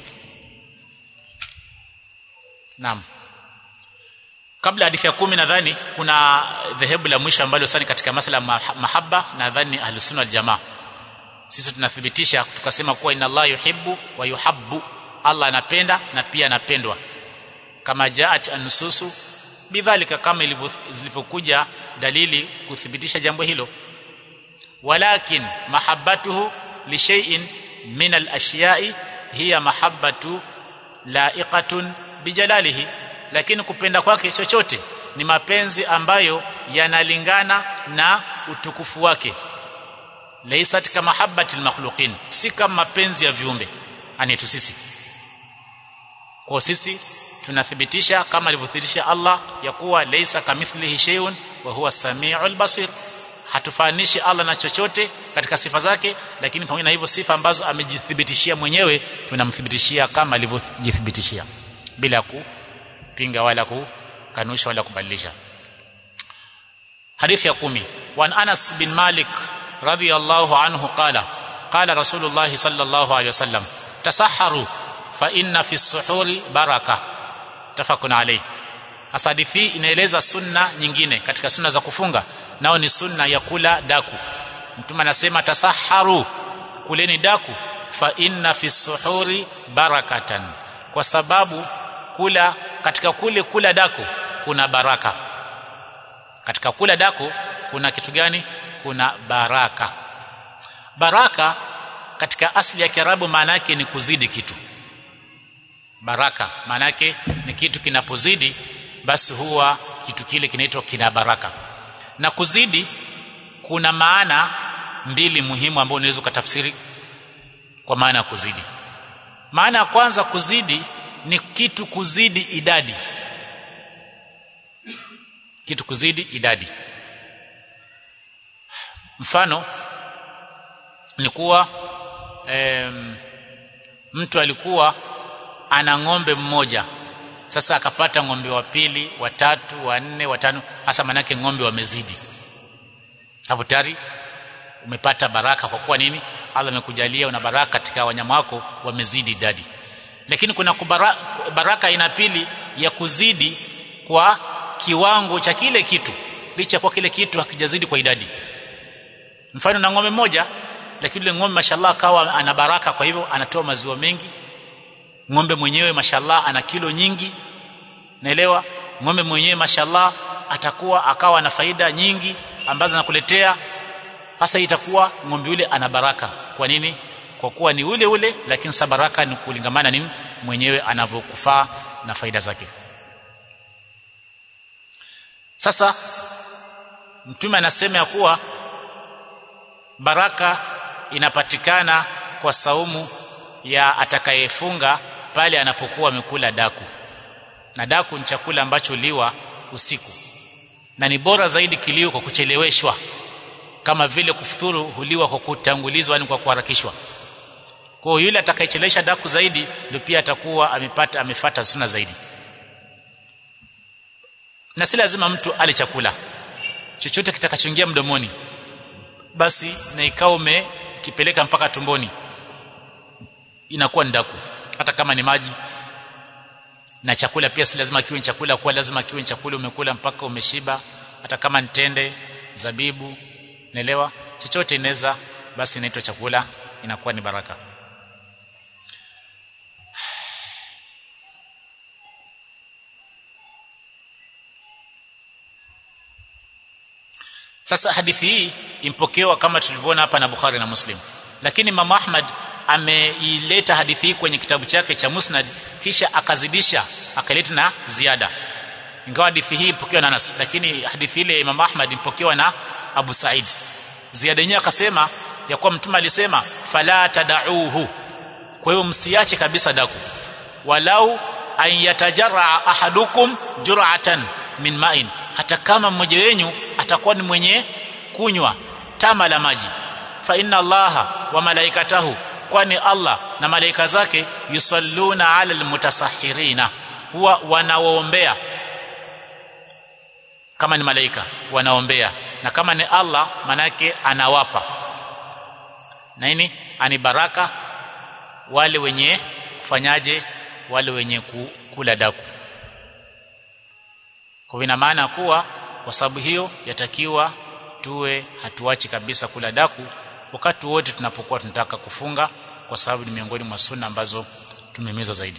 Naam. Kabla hadithi ya kumi nadhani kuna dhehebu la mwisho ambalo sasa katika masala mahaba nadhani ahlus sunna wal jamaa. Sisi tunathibitisha tukasema kuwa inna Allah yuhibbu wa yuhabbu. Allah anapenda na pia anapendwa. Kama jaat an-nususu bidhalika kama ilivyokuja dalili kuthibitisha jambo hilo. Walakin mahabbatuhu li shay'in min al-ashya'i hiya mahabbatu la'iqatun bijalalihi lakini kupenda kwake chochote ni mapenzi ambayo yanalingana na utukufu wake laysat kama mahabbatil makhluqin si kama mapenzi ya viumbe anitu sisi kwa sisi tunathibitisha kama alivyothibitisha Allah ya kuwa laysa kamithlihi shay'un wa huwa samiul basir hatufanishi Allah na chochote katika sifa zake lakini pamoja na hivyo sifa ambazo amejithibitishia mwenyewe tunamthibitishia kama alivyojithibitishia bila kupinga wala kukanusha wala kubadilisha hadithi ya kumi wan Anas bin Malik radiyallahu anhu qala qala rasulullah sallallahu alayhi wasallam tasahharu fa inna fi suhuri baraka tafakun alayhi hadithi inaeleza sunna nyingine katika sunna za kufunga nao ni sunna ya kula daku mtume anasema tasahharu kuleni daku fa inna fi suhuri barakatan kwa sababu kula katika kule kula dako kuna baraka katika kula dako kuna kitu gani kuna baraka baraka katika asili ya Kiarabu maana yake ni kuzidi kitu baraka maana yake ni kitu kinapozidi basi huwa kitu kile kinaitwa kina baraka na kuzidi kuna maana mbili muhimu ambazo unaweza kutafsiri kwa maana ya kuzidi maana ya kwanza kuzidi ni kitu kuzidi idadi kitu kuzidi idadi mfano ni kuwa em, mtu alikuwa ana ng'ombe mmoja sasa akapata ng'ombe wa pili watatu wanne watano hasa manake ng'ombe wamezidi hapo tayari umepata baraka kwa kuwa nini Allah amekujalia una baraka katika wanyama wako wamezidi idadi lakini kuna kubara, baraka aina pili ya kuzidi kwa kiwango cha kile kitu licha kwa kile kitu hakijazidi kwa idadi mfano na ng'ombe moja lakini yule ng'ombe mashallah kawa ana baraka kwa hivyo anatoa maziwa mengi ng'ombe mwenyewe mashallah ana kilo nyingi naelewa ng'ombe mwenyewe mashallah atakuwa akawa na faida nyingi ambazo anakuletea hasa itakuwa ng'ombe yule ana baraka kwa nini kwa kuwa ni ule ule lakini sa baraka ni kulingamana nini mwenyewe anavyokufaa na faida zake sasa mtume anasema ya kuwa baraka inapatikana kwa saumu ya atakayefunga pale anapokuwa amekula daku na daku ni chakula ambacho liwa usiku na ni bora zaidi kilio kwa kucheleweshwa kama vile kufuturu huliwa kwa kutangulizwa yani kwa kuharakishwa kwa hiyo yule atakayechelewesha daku zaidi ndio pia atakuwa amepata amefata sunna zaidi na si lazima mtu ale chakula chochote kitakachoingia mdomoni basi na ikawa umekipeleka mpaka tumboni inakuwa ndaku hata kama ni maji na chakula pia si lazima kiwe ni chakula kwa lazima kiwe ni chakula umekula mpaka umeshiba hata kama ni tende zabibu naelewa chochote inaweza basi inaitwa chakula inakuwa ni baraka sasa hadithi hii impokewa kama tulivyoona hapa na Bukhari na Muslim lakini Imam Ahmad ameileta hadithi hii kwenye kitabu chake cha Musnad kisha akazidisha akaleta na ziada ingawa hadithi hii ipokewa na Anas lakini hadithi ile Imam Ahmad impokewa na Abu Said ziada yenyewe akasema ya kuwa mtume alisema fala tadauhu kwa hiyo msiache kabisa daku walau an yatajarra ahadukum jur'atan min ma'in hata kama mmoja wenu atakuwa ni mwenye kunywa tama la maji fa inna allaha wa malaikatahu kwani Allah na malaika zake yusalluna ala almutasahhirina huwa wanaoombea kama ni malaika wanaombea na kama ni Allah manake anawapa nini ani baraka wale wenye kufanyaje wale wenye kula daku kwa ina maana kuwa kwa sababu hiyo yatakiwa tuwe hatuachi kabisa kula daku wakati wote tunapokuwa tunataka kufunga kwa sababu ni miongoni mwa sunna ambazo tumehimizwa zaidi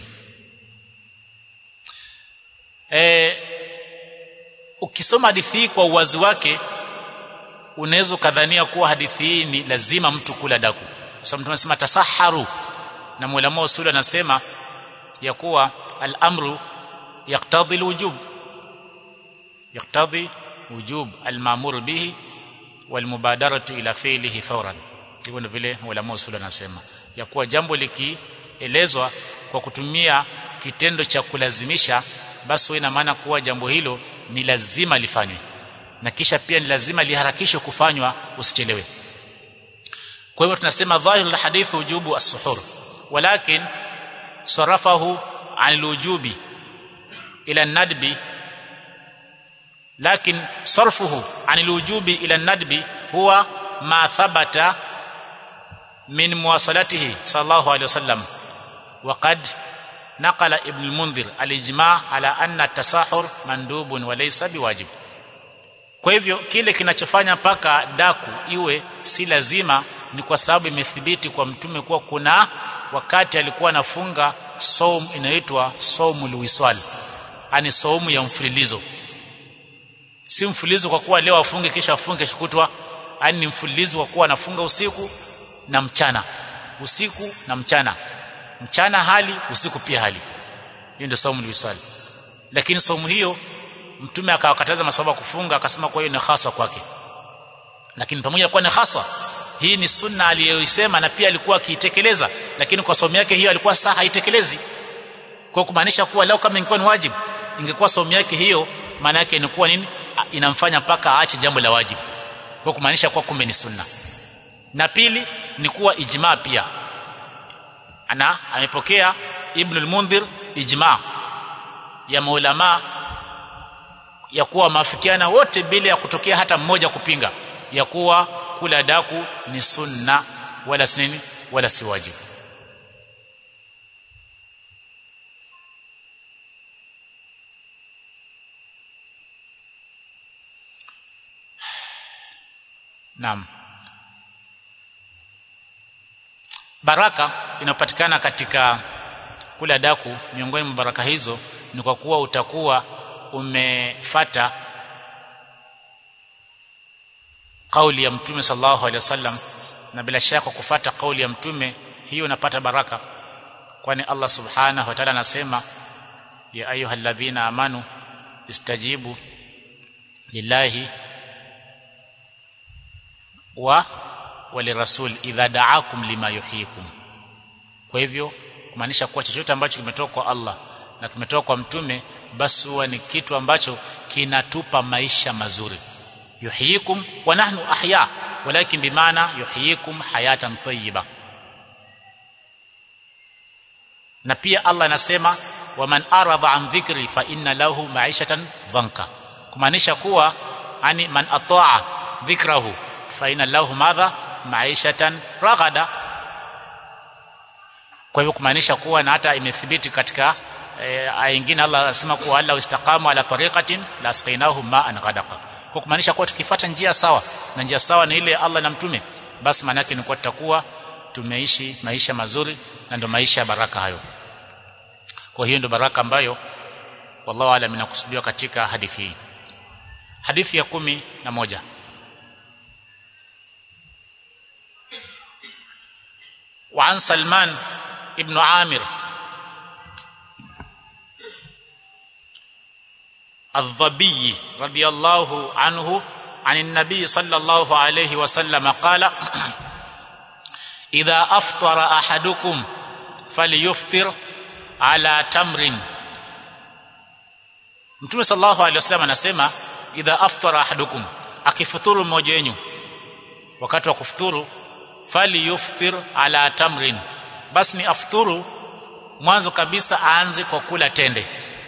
e, ukisoma hadithi hii kwa uwazi wake unaweza ukadhania kuwa hadithi hii ni lazima mtu kula daku kwa sababu mtu anasema tasaharu na mwalimu usuli anasema ya kuwa al-amru yaqtadhi al-wujub yaqtadhi wujub al-ma'mur bihi walmubadaratu ila fi'lihi fawran hivyo ndio vile ulama usul anasema ya kuwa jambo likielezwa kwa kutumia kitendo cha kulazimisha basi ina maana kuwa jambo hilo ni lazima lifanywe na kisha pia ni lazima liharakishwe kufanywa usichelewe kwa hivyo tunasema dhahir alhadith wujubu as-suhur walakin sarafahu an alwujubi ila an-nadbi لكن صرفه عن الوجوب الى الندب هو ما ثبت من مواصلته صلى الله عليه وسلم وقد نقل ابن المنذر الاجماع على ان التساحر مندوب وليس بواجب kwa hivyo kile kinachofanya paka daku iwe si lazima ni kwa sababu imethibiti kwa mtume kuwa kuna wakati alikuwa anafunga saum inaitwa saumul wisal ani saumu ya mfululizo si mfululizo kwa kuwa leo afunge kisha afunge kesho kutwa yani ni mfululizo kwa kuwa anafunga usiku na mchana usiku na mchana mchana hali usiku pia hali hiyo ndio saumu wisali lakini saumu hiyo mtume akawakataza masahaba kufunga akasema kwa hiyo ni haswa kwake lakini pamoja na kuwa ni haswa hii ni sunna aliyoisema na pia alikuwa akiitekeleza lakini kwa somo yake hiyo alikuwa saa haitekelezi kwa kumaanisha kuwa leo kama ingekuwa ni wajibu ingekuwa somo yake hiyo maana yake inakuwa nini inamfanya mpaka aache jambo la wajibu kwa kumaanisha kuwa kumbe ni sunna na pili ni kuwa ijma pia ana amepokea ibn al-mundhir ijma ya maulama ya kuwa maafikiana wote bila ya kutokea hata mmoja kupinga ya kuwa kula daku ni sunna wala si nini wala si wajibu Naam. Baraka inapatikana katika kula daku miongoni mwa baraka hizo ni kwa kuwa utakuwa umefata kauli ya mtume sallallahu alaihi wasallam na bila shaka kufata kauli ya mtume hiyo unapata baraka kwani Allah subhanahu wa ta'ala anasema ya ayyuhalladhina amanu istajibu lillahi wa walirasul idha da'akum lima yuhyikum kwa hivyo kumaanisha kuwa chochote ambacho kimetoka kwa Allah na kimetoka kwa mtume basi huwa ni kitu ambacho kinatupa maisha mazuri yuhyikum wa nahnu ahya walakin bimaana yuhyikum hayatan tayyiba na pia Allah anasema waman arada an dhikri fa inna lahu ma'ishatan dhanka kumaanisha kuwa ani man ataa dhikrahu fa inna lahu madha ma'ishatan raghada kwa hivyo kumaanisha kuwa na hata imethibiti katika aya nyingine Allah anasema kuwa alla istaqamu ala tariqatin la asqainahum ma'an ghadaqa kwa kumaanisha kuwa tukifuata njia sawa na njia sawa ni ile Allah na mtume basi maana yake ni kuwa tutakuwa tumeishi maisha mazuri na ndio maisha ya baraka hayo kwa hiyo ndio baraka ambayo wallahu alam inakusudiwa katika hadithi hii hadithi ya kumi na moja وعن سلمان ابن عامر الضبي رضي الله عنه عن النبي صلى الله عليه وسلم قال إذا أفطر أحدكم فليفطر على تمر Mtume sallallahu alaihi wasallam anasema idha aftara ahadukum akifuturu mmoja wenu wakati wa kufuturu fali yuftir ala tamrin basi ni afuturu mwanzo kabisa aanze kwa kula tende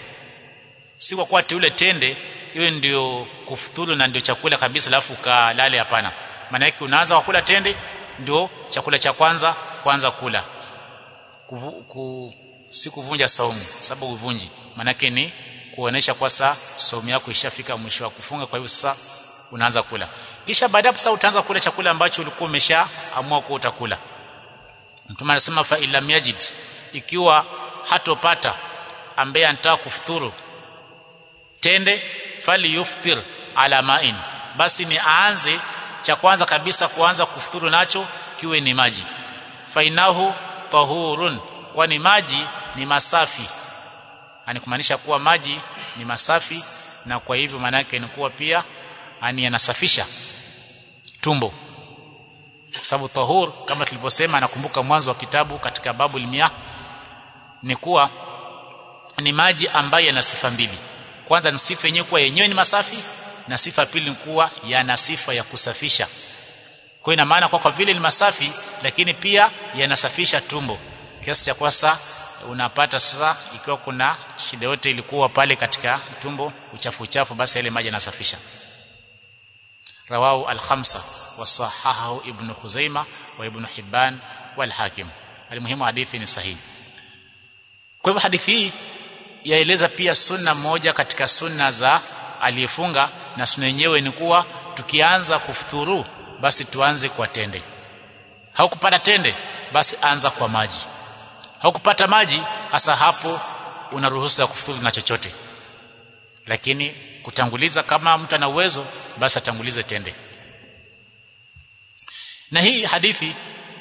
si kwa kuwa ule tende iwe ndio kufuturu na ndio chakula kabisa alafu kalale hapana maana yake unaanza kwa kula tende ndio chakula cha kwanza kwanza kula Kuvu, ku, si kuvunja saumu sababu uvunji maana yake ni kuonesha kwa saa saumu yako ishafika mwisho wa kufunga kwa hivyo sasa unaanza kula kisha baadaye sasa utaanza kula chakula ambacho ulikuwa umeshaamua kuwa utakula mtume anasema fa ilam yajid ikiwa hatopata ambaye anataka kufuturu tende fali yuftir ala ma'in basi ni aanze cha kwanza kabisa kuanza kufuturu nacho kiwe ni maji fainahu tahurun kwani maji ni masafi ani kumaanisha kuwa maji ni masafi na kwa hivyo maana yake ni kuwa pia ani yanasafisha tumbo kwa sababu tahur kama tulivyosema nakumbuka mwanzo wa kitabu katika babu limia ni kuwa ni maji ambayo yana sifa mbili kwanza ni sifa yenyewe kuwa yenyewe ni masafi na sifa pili ni kuwa yana sifa ya kusafisha kwa ina maana kwa kwa vile ni masafi lakini pia yanasafisha tumbo kiasi cha kwasa unapata sasa ikiwa kuna shida yote ilikuwa pale katika tumbo uchafu uchafu basi yale maji yanasafisha rawahu al-khamsa wa sahahahu ibn Khuzaimah wa ibn Hibban wal Hakim alimuhimu hadithi ni sahihi kwa hivyo hadithi hii yaeleza pia sunna moja katika sunna za aliyefunga na sunna yenyewe ni kuwa tukianza kufuturu basi tuanze kwa tende haukupata tende basi anza kwa maji haukupata maji hasa hapo una ruhusa ya kufuturu na chochote lakini kutanguliza kama mtu ana uwezo basi atangulize tende na hii hadithi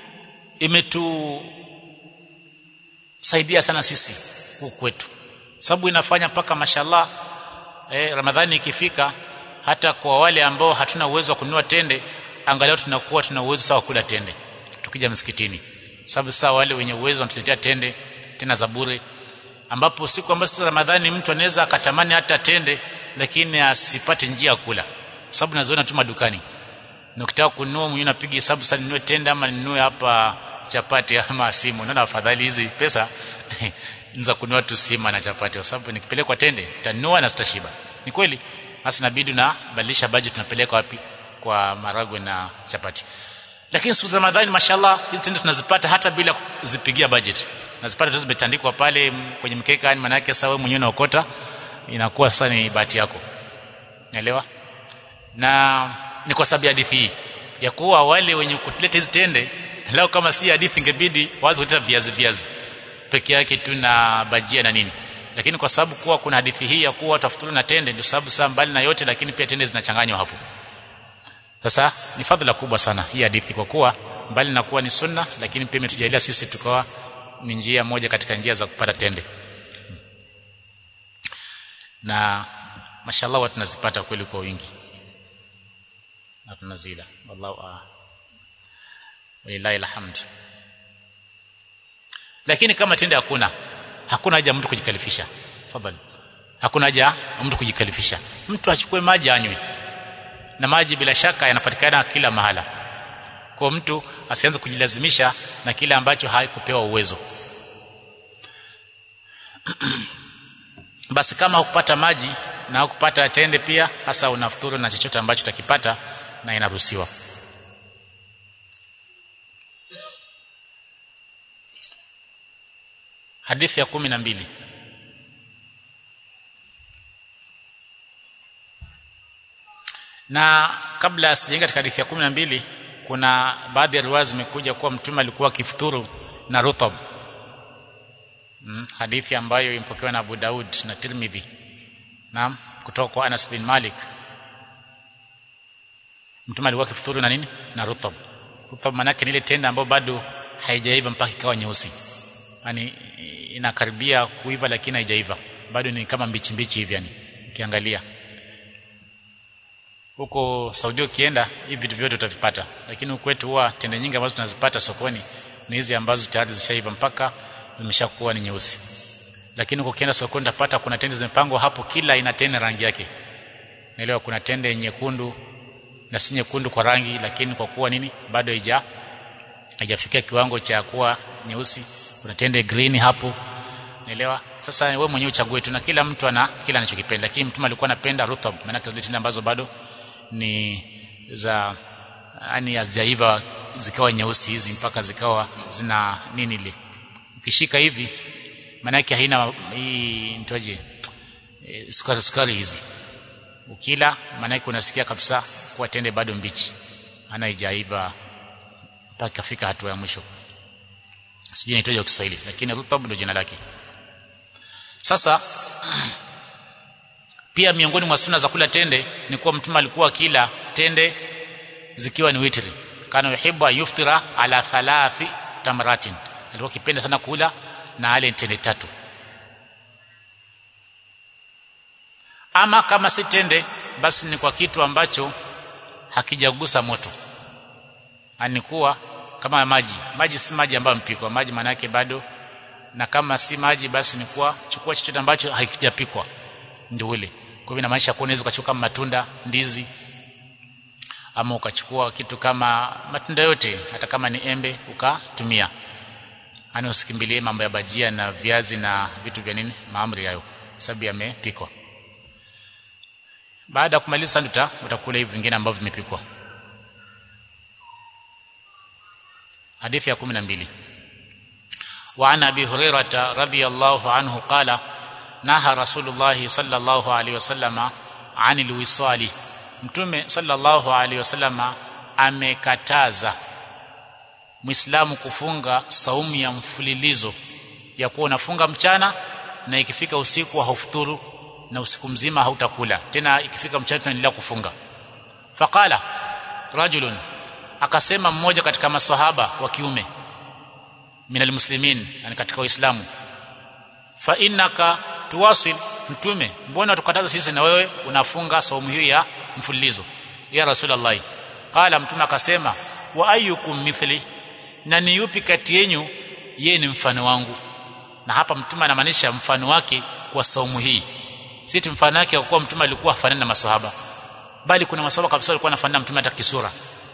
imetusaidia sana sisi huku kwetu sababu inafanya mpaka mashallah eh, ramadhani ikifika hata kwa wale ambao hatuna uwezo wa kununua tende angalau tunakuwa tuna uwezo sawa kula tende tukija msikitini sababu sasa wale wenye uwezo wanatuletea tende tena za bure ambapo siku ambazo sasa Ramadhani mtu anaweza akatamani hata tende lakini asipate njia ya kula sababu naziona tu madukani na ukitaka kununua mwenyewe unapiga hesabu sasa ninunue tende ama ninunue hapa chapati ama simu naona afadhali hizi pesa niza kununua tu sima na chapati kwa sababu nikipelekwa tende nitanunua na sitashiba ni kweli basi inabidi na badilisha budget tunapeleka wapi kwa maragwe na chapati lakini siku za Ramadhani mashallah hizi tende tunazipata hata bila kuzipigia budget nazipata tu zimetandikwa pale kwenye mkeka yani maana yake sasa wewe mwenyewe unaokota inakuwa sasa ni bahati yako naelewa na ni kwa sababu ya hadithi hii ya kuwa wale wenye kutleta hizi tende lao kama si hadithi ingebidi wazi kuleta viazi viazi peke yake tu na bajia na nini lakini kwa sababu kuwa kuna hadithi hii ya kuwa tafuturu na tende ndio sababu saa mbali na yote lakini pia tende zinachanganywa hapo sasa ni fadhila kubwa sana hii hadithi kwa kuwa mbali na kuwa ni sunna lakini pia imetujalia sisi tukawa ni njia moja katika njia za kupata tende na mashallah watu tunazipata kweli kwa wingi na tunazila wallahu a'lam walillahi alhamd lakini kama tende hakuna hakuna haja mtu kujikalifisha fadhali hakuna haja mtu kujikalifisha mtu achukue maji anywe na maji bila shaka yanapatikana kila mahala kwa mtu asianze kujilazimisha na kile ambacho haikupewa uwezo basi kama hukupata maji na hukupata tende pia hasa unafuturu na chochote ambacho utakipata na inaruhusiwa hadithi ya kumi na mbili na kabla sijaingia katika hadithi ya kumi na mbili kuna baadhi ya riwaya zimekuja kuwa mtume alikuwa akifuturu na rutab hmm, hadithi ambayo impokewa na Abu Daud na Tirmidhi naam kutoka kwa Anas bin Malik mtume alikuwa akifuturu na nini na rutab rutab maana yake ni ile tenda ambayo bado haijaiva mpaka ikawa nyeusi yani inakaribia kuiva lakini haijaiva bado ni kama mbichi mbichi hivi yani ukiangalia huko Saudi ukienda hivi vitu vyote utavipata lakini huku kwetu huwa tende nyingi ambazo tunazipata sokoni ni hizi ambazo tayari zishaiva mpaka zimeshakuwa ni nyeusi lakini huko ukienda sokoni utapata kuna tende zimepangwa hapo kila ina tende rangi yake naelewa kuna tende nyekundu na si nyekundu kwa rangi lakini kwa kuwa nini bado haija haijafikia kiwango cha kuwa nyeusi kuna tende green hapo naelewa sasa wewe mwenyewe uchague tu na kila mtu ana kila anachokipenda lakini mtume alikuwa anapenda rutab maana zile tende ambazo bado ni za yani hazijaiva zikawa nyeusi hizi mpaka zikawa zina nini ile ukishika hivi maana yake haina hii nitoje e, sukari sukari hizi ukila maana yake unasikia kabisa kuwa tende bado mbichi ana haijaiva mpaka fika hatua ya mwisho sijui nitoje kwa Kiswahili lakini rutab ndio jina lake sasa pia miongoni mwa sunna za kula tende ni kuwa mtume alikuwa kila tende zikiwa ni witri kana yuhibbu yuftira ala thalathi tamratin alikuwa kipenda sana kula na ale tende tatu ama kama si tende basi ni kwa kitu ambacho hakijagusa moto anikuwa kama maji maji si maji ambayo mpikwa maji maana yake bado na kama si maji basi ni kuwa chukua chochote ambacho hakijapikwa ndio ule kwa hivyo inamaanisha kuwa unaweza ukachukua matunda ndizi ama ukachukua kitu kama matunda yote hata kama ni embe ukatumia ani usikimbilie mambo ya bajia na viazi na vitu vya nini maamri hayo sababu yamepikwa baada ya kumaliza ndio utakula hivi vingine ambavyo vimepikwa hadithi ya 12 وعن ابي هريره رضي الله عنه قال نهى رسول الله صلى الله عليه وسلم عن الوصال mtume sallallahu alaihi wasallama amekataza muislamu kufunga saumu ya mfululizo ya kuwa unafunga mchana na ikifika usiku haufuturu na usiku mzima hautakula tena ikifika mchana tunaendelea kufunga faqala rajulun akasema mmoja katika maswahaba wa kiume minal muslimin yani katika waislamu fa innaka tuwasil mtume mbona tukataza sisi na wewe unafunga saumu hiyo ya mfululizo ya rasulullah qala mtume akasema wa ayyukum mithli na ni yupi kati yenu yeye ni mfano wangu na hapa mtume anamaanisha mfano wake kwa saumu hii si mfano wake kwa kuwa mtume alikuwa hafanani na maswahaba bali kuna maswahaba kabisa walikuwa wanafanana mtume hata kisura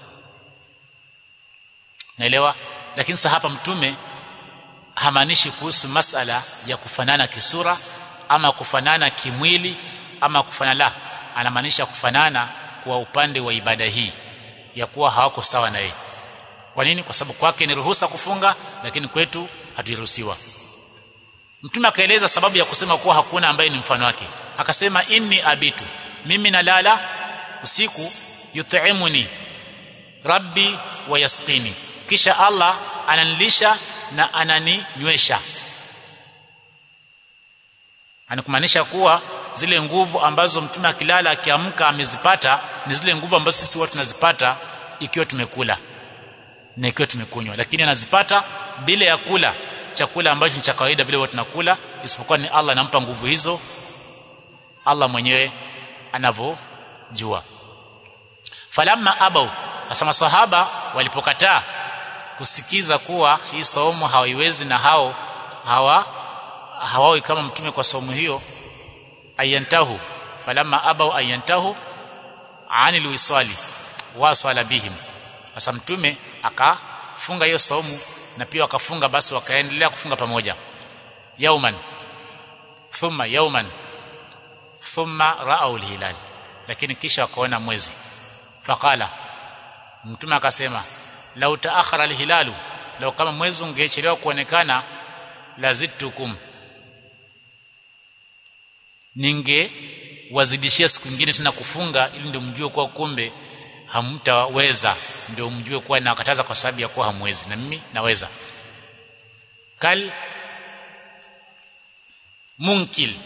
naelewa lakini sasa hapa mtume hamaanishi kuhusu masala ya kufanana kisura ama kufanana kimwili ama kufanana la anamaanisha kufanana kwa upande wa ibada hii ya kuwa hawako sawa na yeye kwa nini kwa sababu kwake ni ruhusa kufunga lakini kwetu haturuhusiwa mtume akaeleza sababu ya kusema kuwa hakuna ambaye ni mfano wake akasema inni abitu mimi nalala usiku yut'imuni rabbi wa yasqini kisha Allah ananilisha na ananinywesha anakumaanisha kuwa zile nguvu ambazo mtume akilala akiamka amezipata ni zile nguvu ambazo sisi watu tunazipata ikiwa tumekula na ikiwa tumekunywa lakini anazipata bila ya kula chakula ambacho ni cha kawaida vile watu tunakula isipokuwa ni Allah anampa nguvu hizo Allah mwenyewe anavyojua falamma abau hasa maswahaba walipokataa kusikiza kuwa hii somo hawaiwezi na hao hawa hawawi kama mtume kwa somo hiyo ayantahu falamma abau ayantahu anil wisali waswala bihim sasa mtume akafunga hiyo somo na pia wakafunga basi wakaendelea kufunga pamoja yauman thumma yauman thumma ra'au hilal lakini kisha wakaona mwezi faqala mtume akasema lau taakhara alhilalu lau kama mwezi ungechelewa kuonekana lazitukum ninge wazidishia siku nyingine tena kufunga ili ndio mjue kuwa kumbe hamtaweza ndio mjue kuwa nakataza kwa sababu ya kuwa hamwezi na mimi naweza kal munkil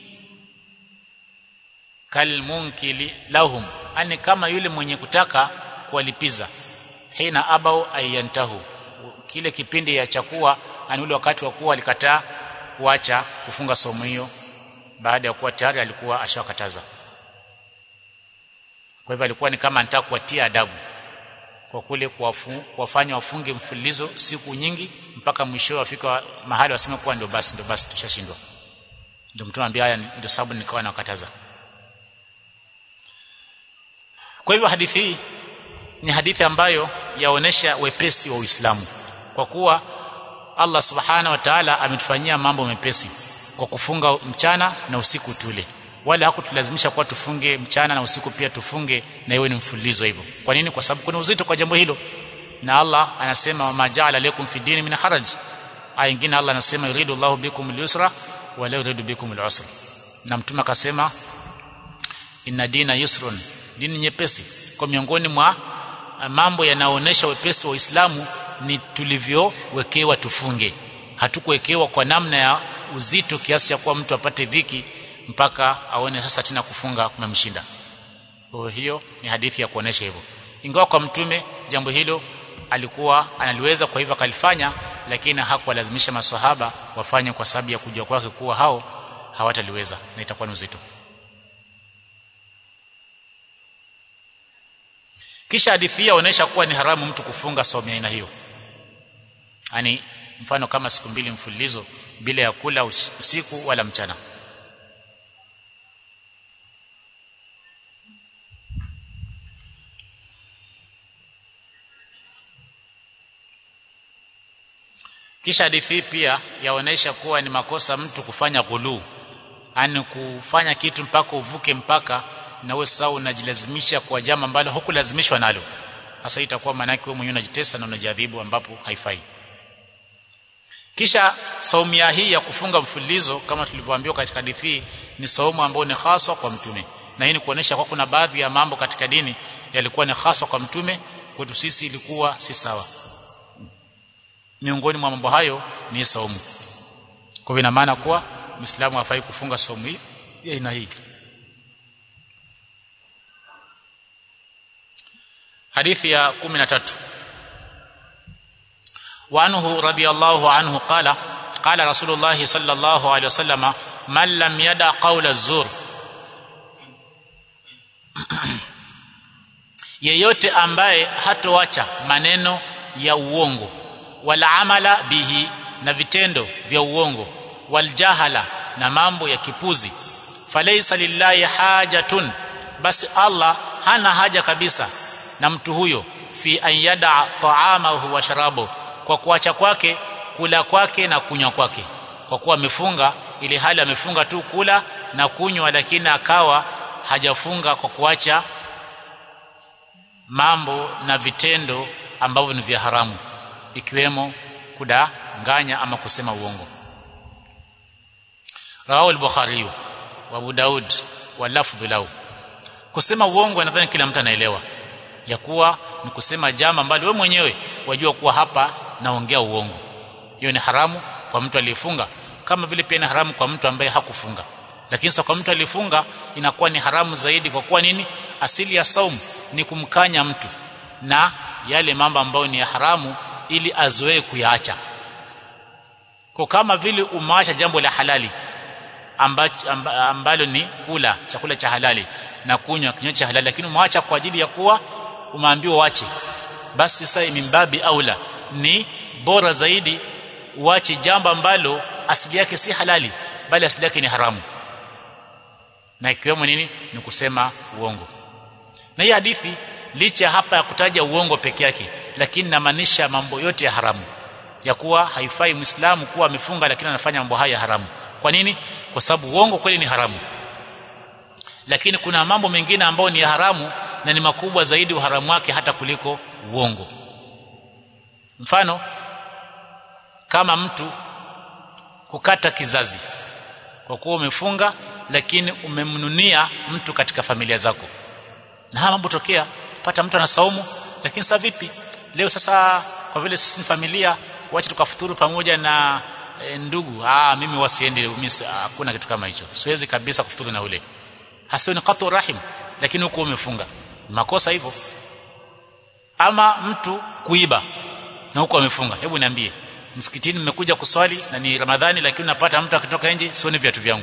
kal munkili lahum ani kama yule mwenye kutaka kuwalipiza hina abau ayantahu kile kipindi ya chakua ani ule wakati wa kuwa alikataa kuacha kufunga somo hiyo baada ya kuwa tayari alikuwa ashawakataza kwa hivyo alikuwa ni kama anataka kuwatia adabu kwa kule kuwafanya wafunge mfululizo siku nyingi mpaka mwisho wafika mahali waseme kuwa ndio basi ndio basi tushashindwa ndio mtu anambia haya ndio sababu nikawa nakataza kwa hivyo hadithi hii ni hadithi ambayo yaonesha wepesi wa Uislamu kwa kuwa Allah subhana wa ta'ala ametufanyia mambo mepesi kwa kufunga mchana na usiku tule wala hakutulazimisha kuwa tufunge mchana na usiku pia tufunge na iwe ni mfululizo hivyo kwa nini kwa sababu kuna uzito kwa jambo hilo na Allah anasema ma ja'ala lakum fi dini min haraj aya nyingine Allah anasema yuridu Allahu bikum al-yusra wa la yuridu bikum al-usra na mtume akasema inna dina yusrun dini nyepesi kwa miongoni mwa mambo yanaonesha wepesi wa Uislamu ni tulivyowekewa tufunge hatukuwekewa kwa namna ya uzito kiasi cha kuwa mtu apate dhiki mpaka aone sasa tena kufunga kumemshinda kwa hiyo ni hadithi ya kuonesha hivyo ingawa kwa mtume jambo hilo alikuwa analiweza kwa hivyo akalifanya lakini hakuwalazimisha maswahaba wafanye kwa sababu ya kujua kwake kuwa hao hawataliweza na itakuwa ni uzito kisha hadithi hii inaonyesha kuwa ni haramu mtu kufunga saumu aina hiyo yani mfano kama siku mbili mfululizo bila ya kula usiku wala mchana kisha hadithi hii pia yaonesha kuwa ni makosa mtu kufanya ghuluu yani kufanya kitu mpaka uvuke mpaka na wewe sasa unajilazimisha kwa jambo ambalo hukulazimishwa nalo hasa itakuwa maana yake wewe mwenyewe unajitesa na unajadhibu ambapo haifai kisha saumu ya hii ya kufunga mfululizo kama tulivyoambiwa katika hadithi ni saumu ambayo ni haswa kwa mtume na hii ni kuonesha kwa kuna baadhi ya mambo katika dini yalikuwa ni haswa kwa mtume kwetu sisi ilikuwa si sawa miongoni mwa mambo hayo ni saumu kwa hivyo ina maana kuwa Muislamu hafai kufunga saumu hii ya aina hii hadithi ya 13 وعنه رضي الله عنه قال قال رسول الله صلى الله عليه وسلم من لم يدع قول الزور yeyote ambaye hatoacha maneno ya uongo wala amala bihi na vitendo vya uongo waljahala na mambo ya kipuzi falaysa lillahi hajatun basi Allah hana haja kabisa na mtu huyo fi an yada ta'amahu wa sharabu kwa kuacha kwake kula kwake na kunywa kwake kwa kuwa amefunga ili hali amefunga tu kula na kunywa lakini akawa hajafunga kwa kuacha mambo na vitendo ambavyo ni vya haramu ikiwemo kudanganya ama kusema uongo rawahu al-bukhari wa abu daud wa lafdhu lahu kusema uongo nadhani kila mtu anaelewa ya kuwa ni kusema jambo ambalo wewe mwenyewe wajua kuwa hapa naongea uongo hiyo ni haramu kwa mtu aliyefunga kama vile pia ni haramu kwa mtu ambaye hakufunga lakini sasa kwa mtu aliyefunga inakuwa ni haramu zaidi kwa kuwa nini asili ya saumu ni kumkanya mtu na yale mambo ambayo ni ya haramu ili azoee kuyaacha kwa kama vile umeacha jambo la halali ambacho amba, ambalo ni kula chakula cha halali na kunywa kinywaji cha halali lakini umeacha kwa ajili ya kuwa umeambiwa uache basi sasa mimbabi aula ni bora zaidi uache jambo ambalo asili yake si halali bali asili yake ni haramu na ikiwemo nini ni kusema uongo na hii hadithi licha hapa ya kutaja uongo peke yake lakini namaanisha mambo yote ya haramu ya kuwa haifai muislamu kuwa amefunga lakini anafanya mambo haya haramu kwa nini kwa sababu uongo kweli ni haramu lakini kuna mambo mengine ambayo ni ya haramu na ni makubwa zaidi uharamu wake hata kuliko uongo mfano kama mtu kukata kizazi kwa kuwa umefunga lakini umemnunia mtu katika familia zako na haya mambo tokea pata mtu anasaumu lakini sasa vipi leo sasa kwa vile sisi ni familia wacha tukafuturu pamoja na e, ndugu ah mimi wasiendi mimi hakuna kitu kama hicho siwezi kabisa kufuturu na ule hasa ni qatu rahim lakini huko umefunga makosa hivyo ama mtu kuiba na huko amefunga hebu niambie msikitini mmekuja kuswali na ni ramadhani lakini unapata mtu akitoka nje sioni viatu vyangu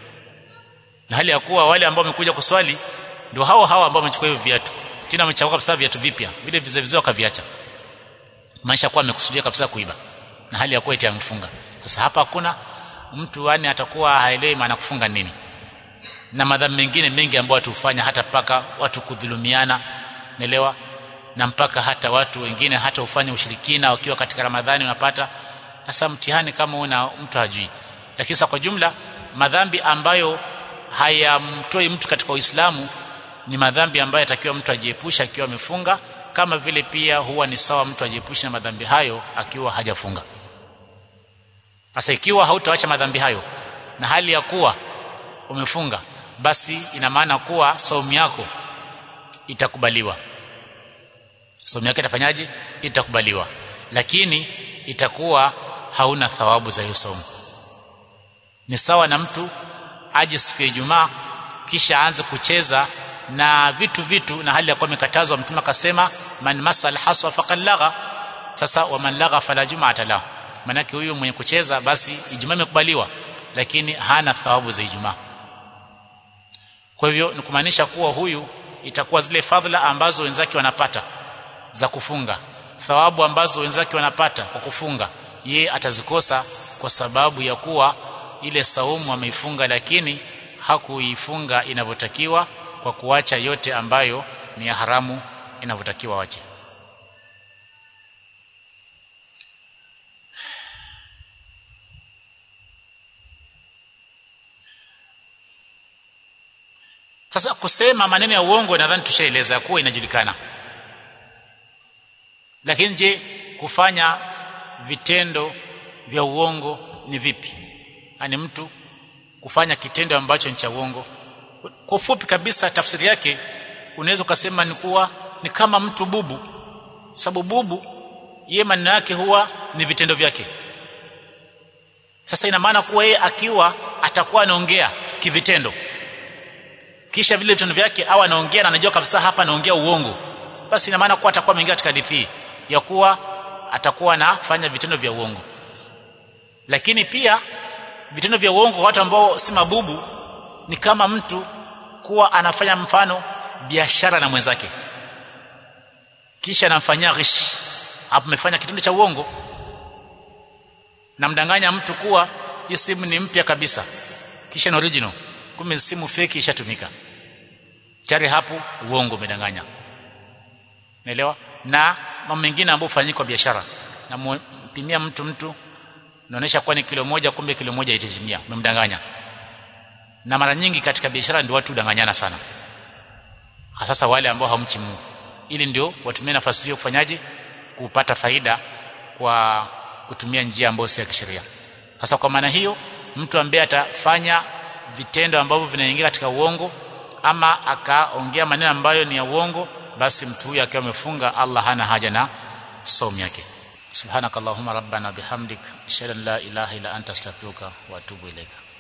na hali ya kuwa wale ambao wamekuja kuswali ndio hao hao ambao wamechukua hivyo viatu tena wamechagua kabisa viatu vipya vile vizee vizee wakaviacha maisha kwa amekusudia kabisa kuiba na hali ya kuwa eti amefunga sasa hapa hakuna mtu yani atakuwa haelewi maana kufunga nini na madhambi mengine mengi ambayo watu hufanya hata mpaka watu kudhulumiana naelewa na mpaka hata watu wengine hata hufanya ushirikina wakiwa katika Ramadhani unapata sasa mtihani kama una mtu hajui lakini sasa kwa jumla madhambi ambayo hayamtoi mtu katika Uislamu ni madhambi ambayo yatakiwa mtu ajiepusha akiwa amefunga kama vile pia huwa ni sawa mtu ajiepushe na madhambi hayo akiwa hajafunga sasa ikiwa hautaacha madhambi hayo na hali ya kuwa umefunga basi ina maana kuwa saumu yako itakubaliwa saumu yako itafanyaje itakubaliwa lakini itakuwa hauna thawabu za hiyo saumu ni sawa na mtu aje siku ya Ijumaa kisha aanze kucheza na vitu vitu na hali ya kuwa amekatazwa mtume akasema man masal haswa faqad lagha sasa wa man lagha fala jum'ata lahu manake huyu mwenye kucheza basi Ijumaa imekubaliwa lakini hana thawabu za Ijumaa kwa hivyo ni kumaanisha kuwa huyu itakuwa zile fadhila ambazo wenzake wanapata za kufunga thawabu ambazo wenzake wanapata kwa kufunga ye atazikosa kwa sababu ya kuwa ile saumu ameifunga lakini hakuifunga inavyotakiwa kwa kuacha yote ambayo ni ya haramu inavyotakiwa wache sasa kusema maneno ya uongo nadhani tushaeleza kuwa inajulikana lakini je kufanya vitendo vya uongo ni vipi yani mtu kufanya kitendo ambacho ni cha uongo kwa ufupi kabisa tafsiri yake unaweza ukasema ni kuwa ni kama mtu bubu sababu bubu yeye maneno yake huwa ni vitendo vyake sasa ina maana kuwa yeye akiwa atakuwa anaongea kivitendo kisha vile vitendo vyake au anaongea na anajua kabisa hapa anaongea uongo basi ina maana kuwa atakuwa ameingia katika hadithi ya kuwa atakuwa anafanya vitendo vya uongo lakini pia vitendo vya uongo kwa watu ambao si mabubu ni kama mtu kuwa anafanya mfano biashara na mwenzake kisha anamfanyia ghish hapo umefanya kitendo cha uongo namdanganya mtu kuwa hii simu ni mpya kabisa kisha ni original kumbe simu fake ishatumika tayari hapo uongo umedanganya naelewa na mambo mengine ambayo hufanyika kwa biashara na mpimia mtu mtu naonesha kuwa ni kilo moja kumbe kilo moja itatimia umemdanganya na mara nyingi katika biashara ndio watu danganyana sana hasa wale ambao hamchi Mungu ili ndio watumie nafasi hiyo kufanyaje kupata faida kwa kutumia njia ambayo si ya kisheria sasa kwa maana hiyo mtu ambaye atafanya vitendo ambavyo vinaingia katika uongo ama akaongea maneno ambayo ni ya uongo basi mtu huyu akiwa amefunga Allah hana haja na somo yake subhanakallahumma rabbana bihamdik ashhadu an la ilaha illa anta astaghfiruka wa atubu ilaika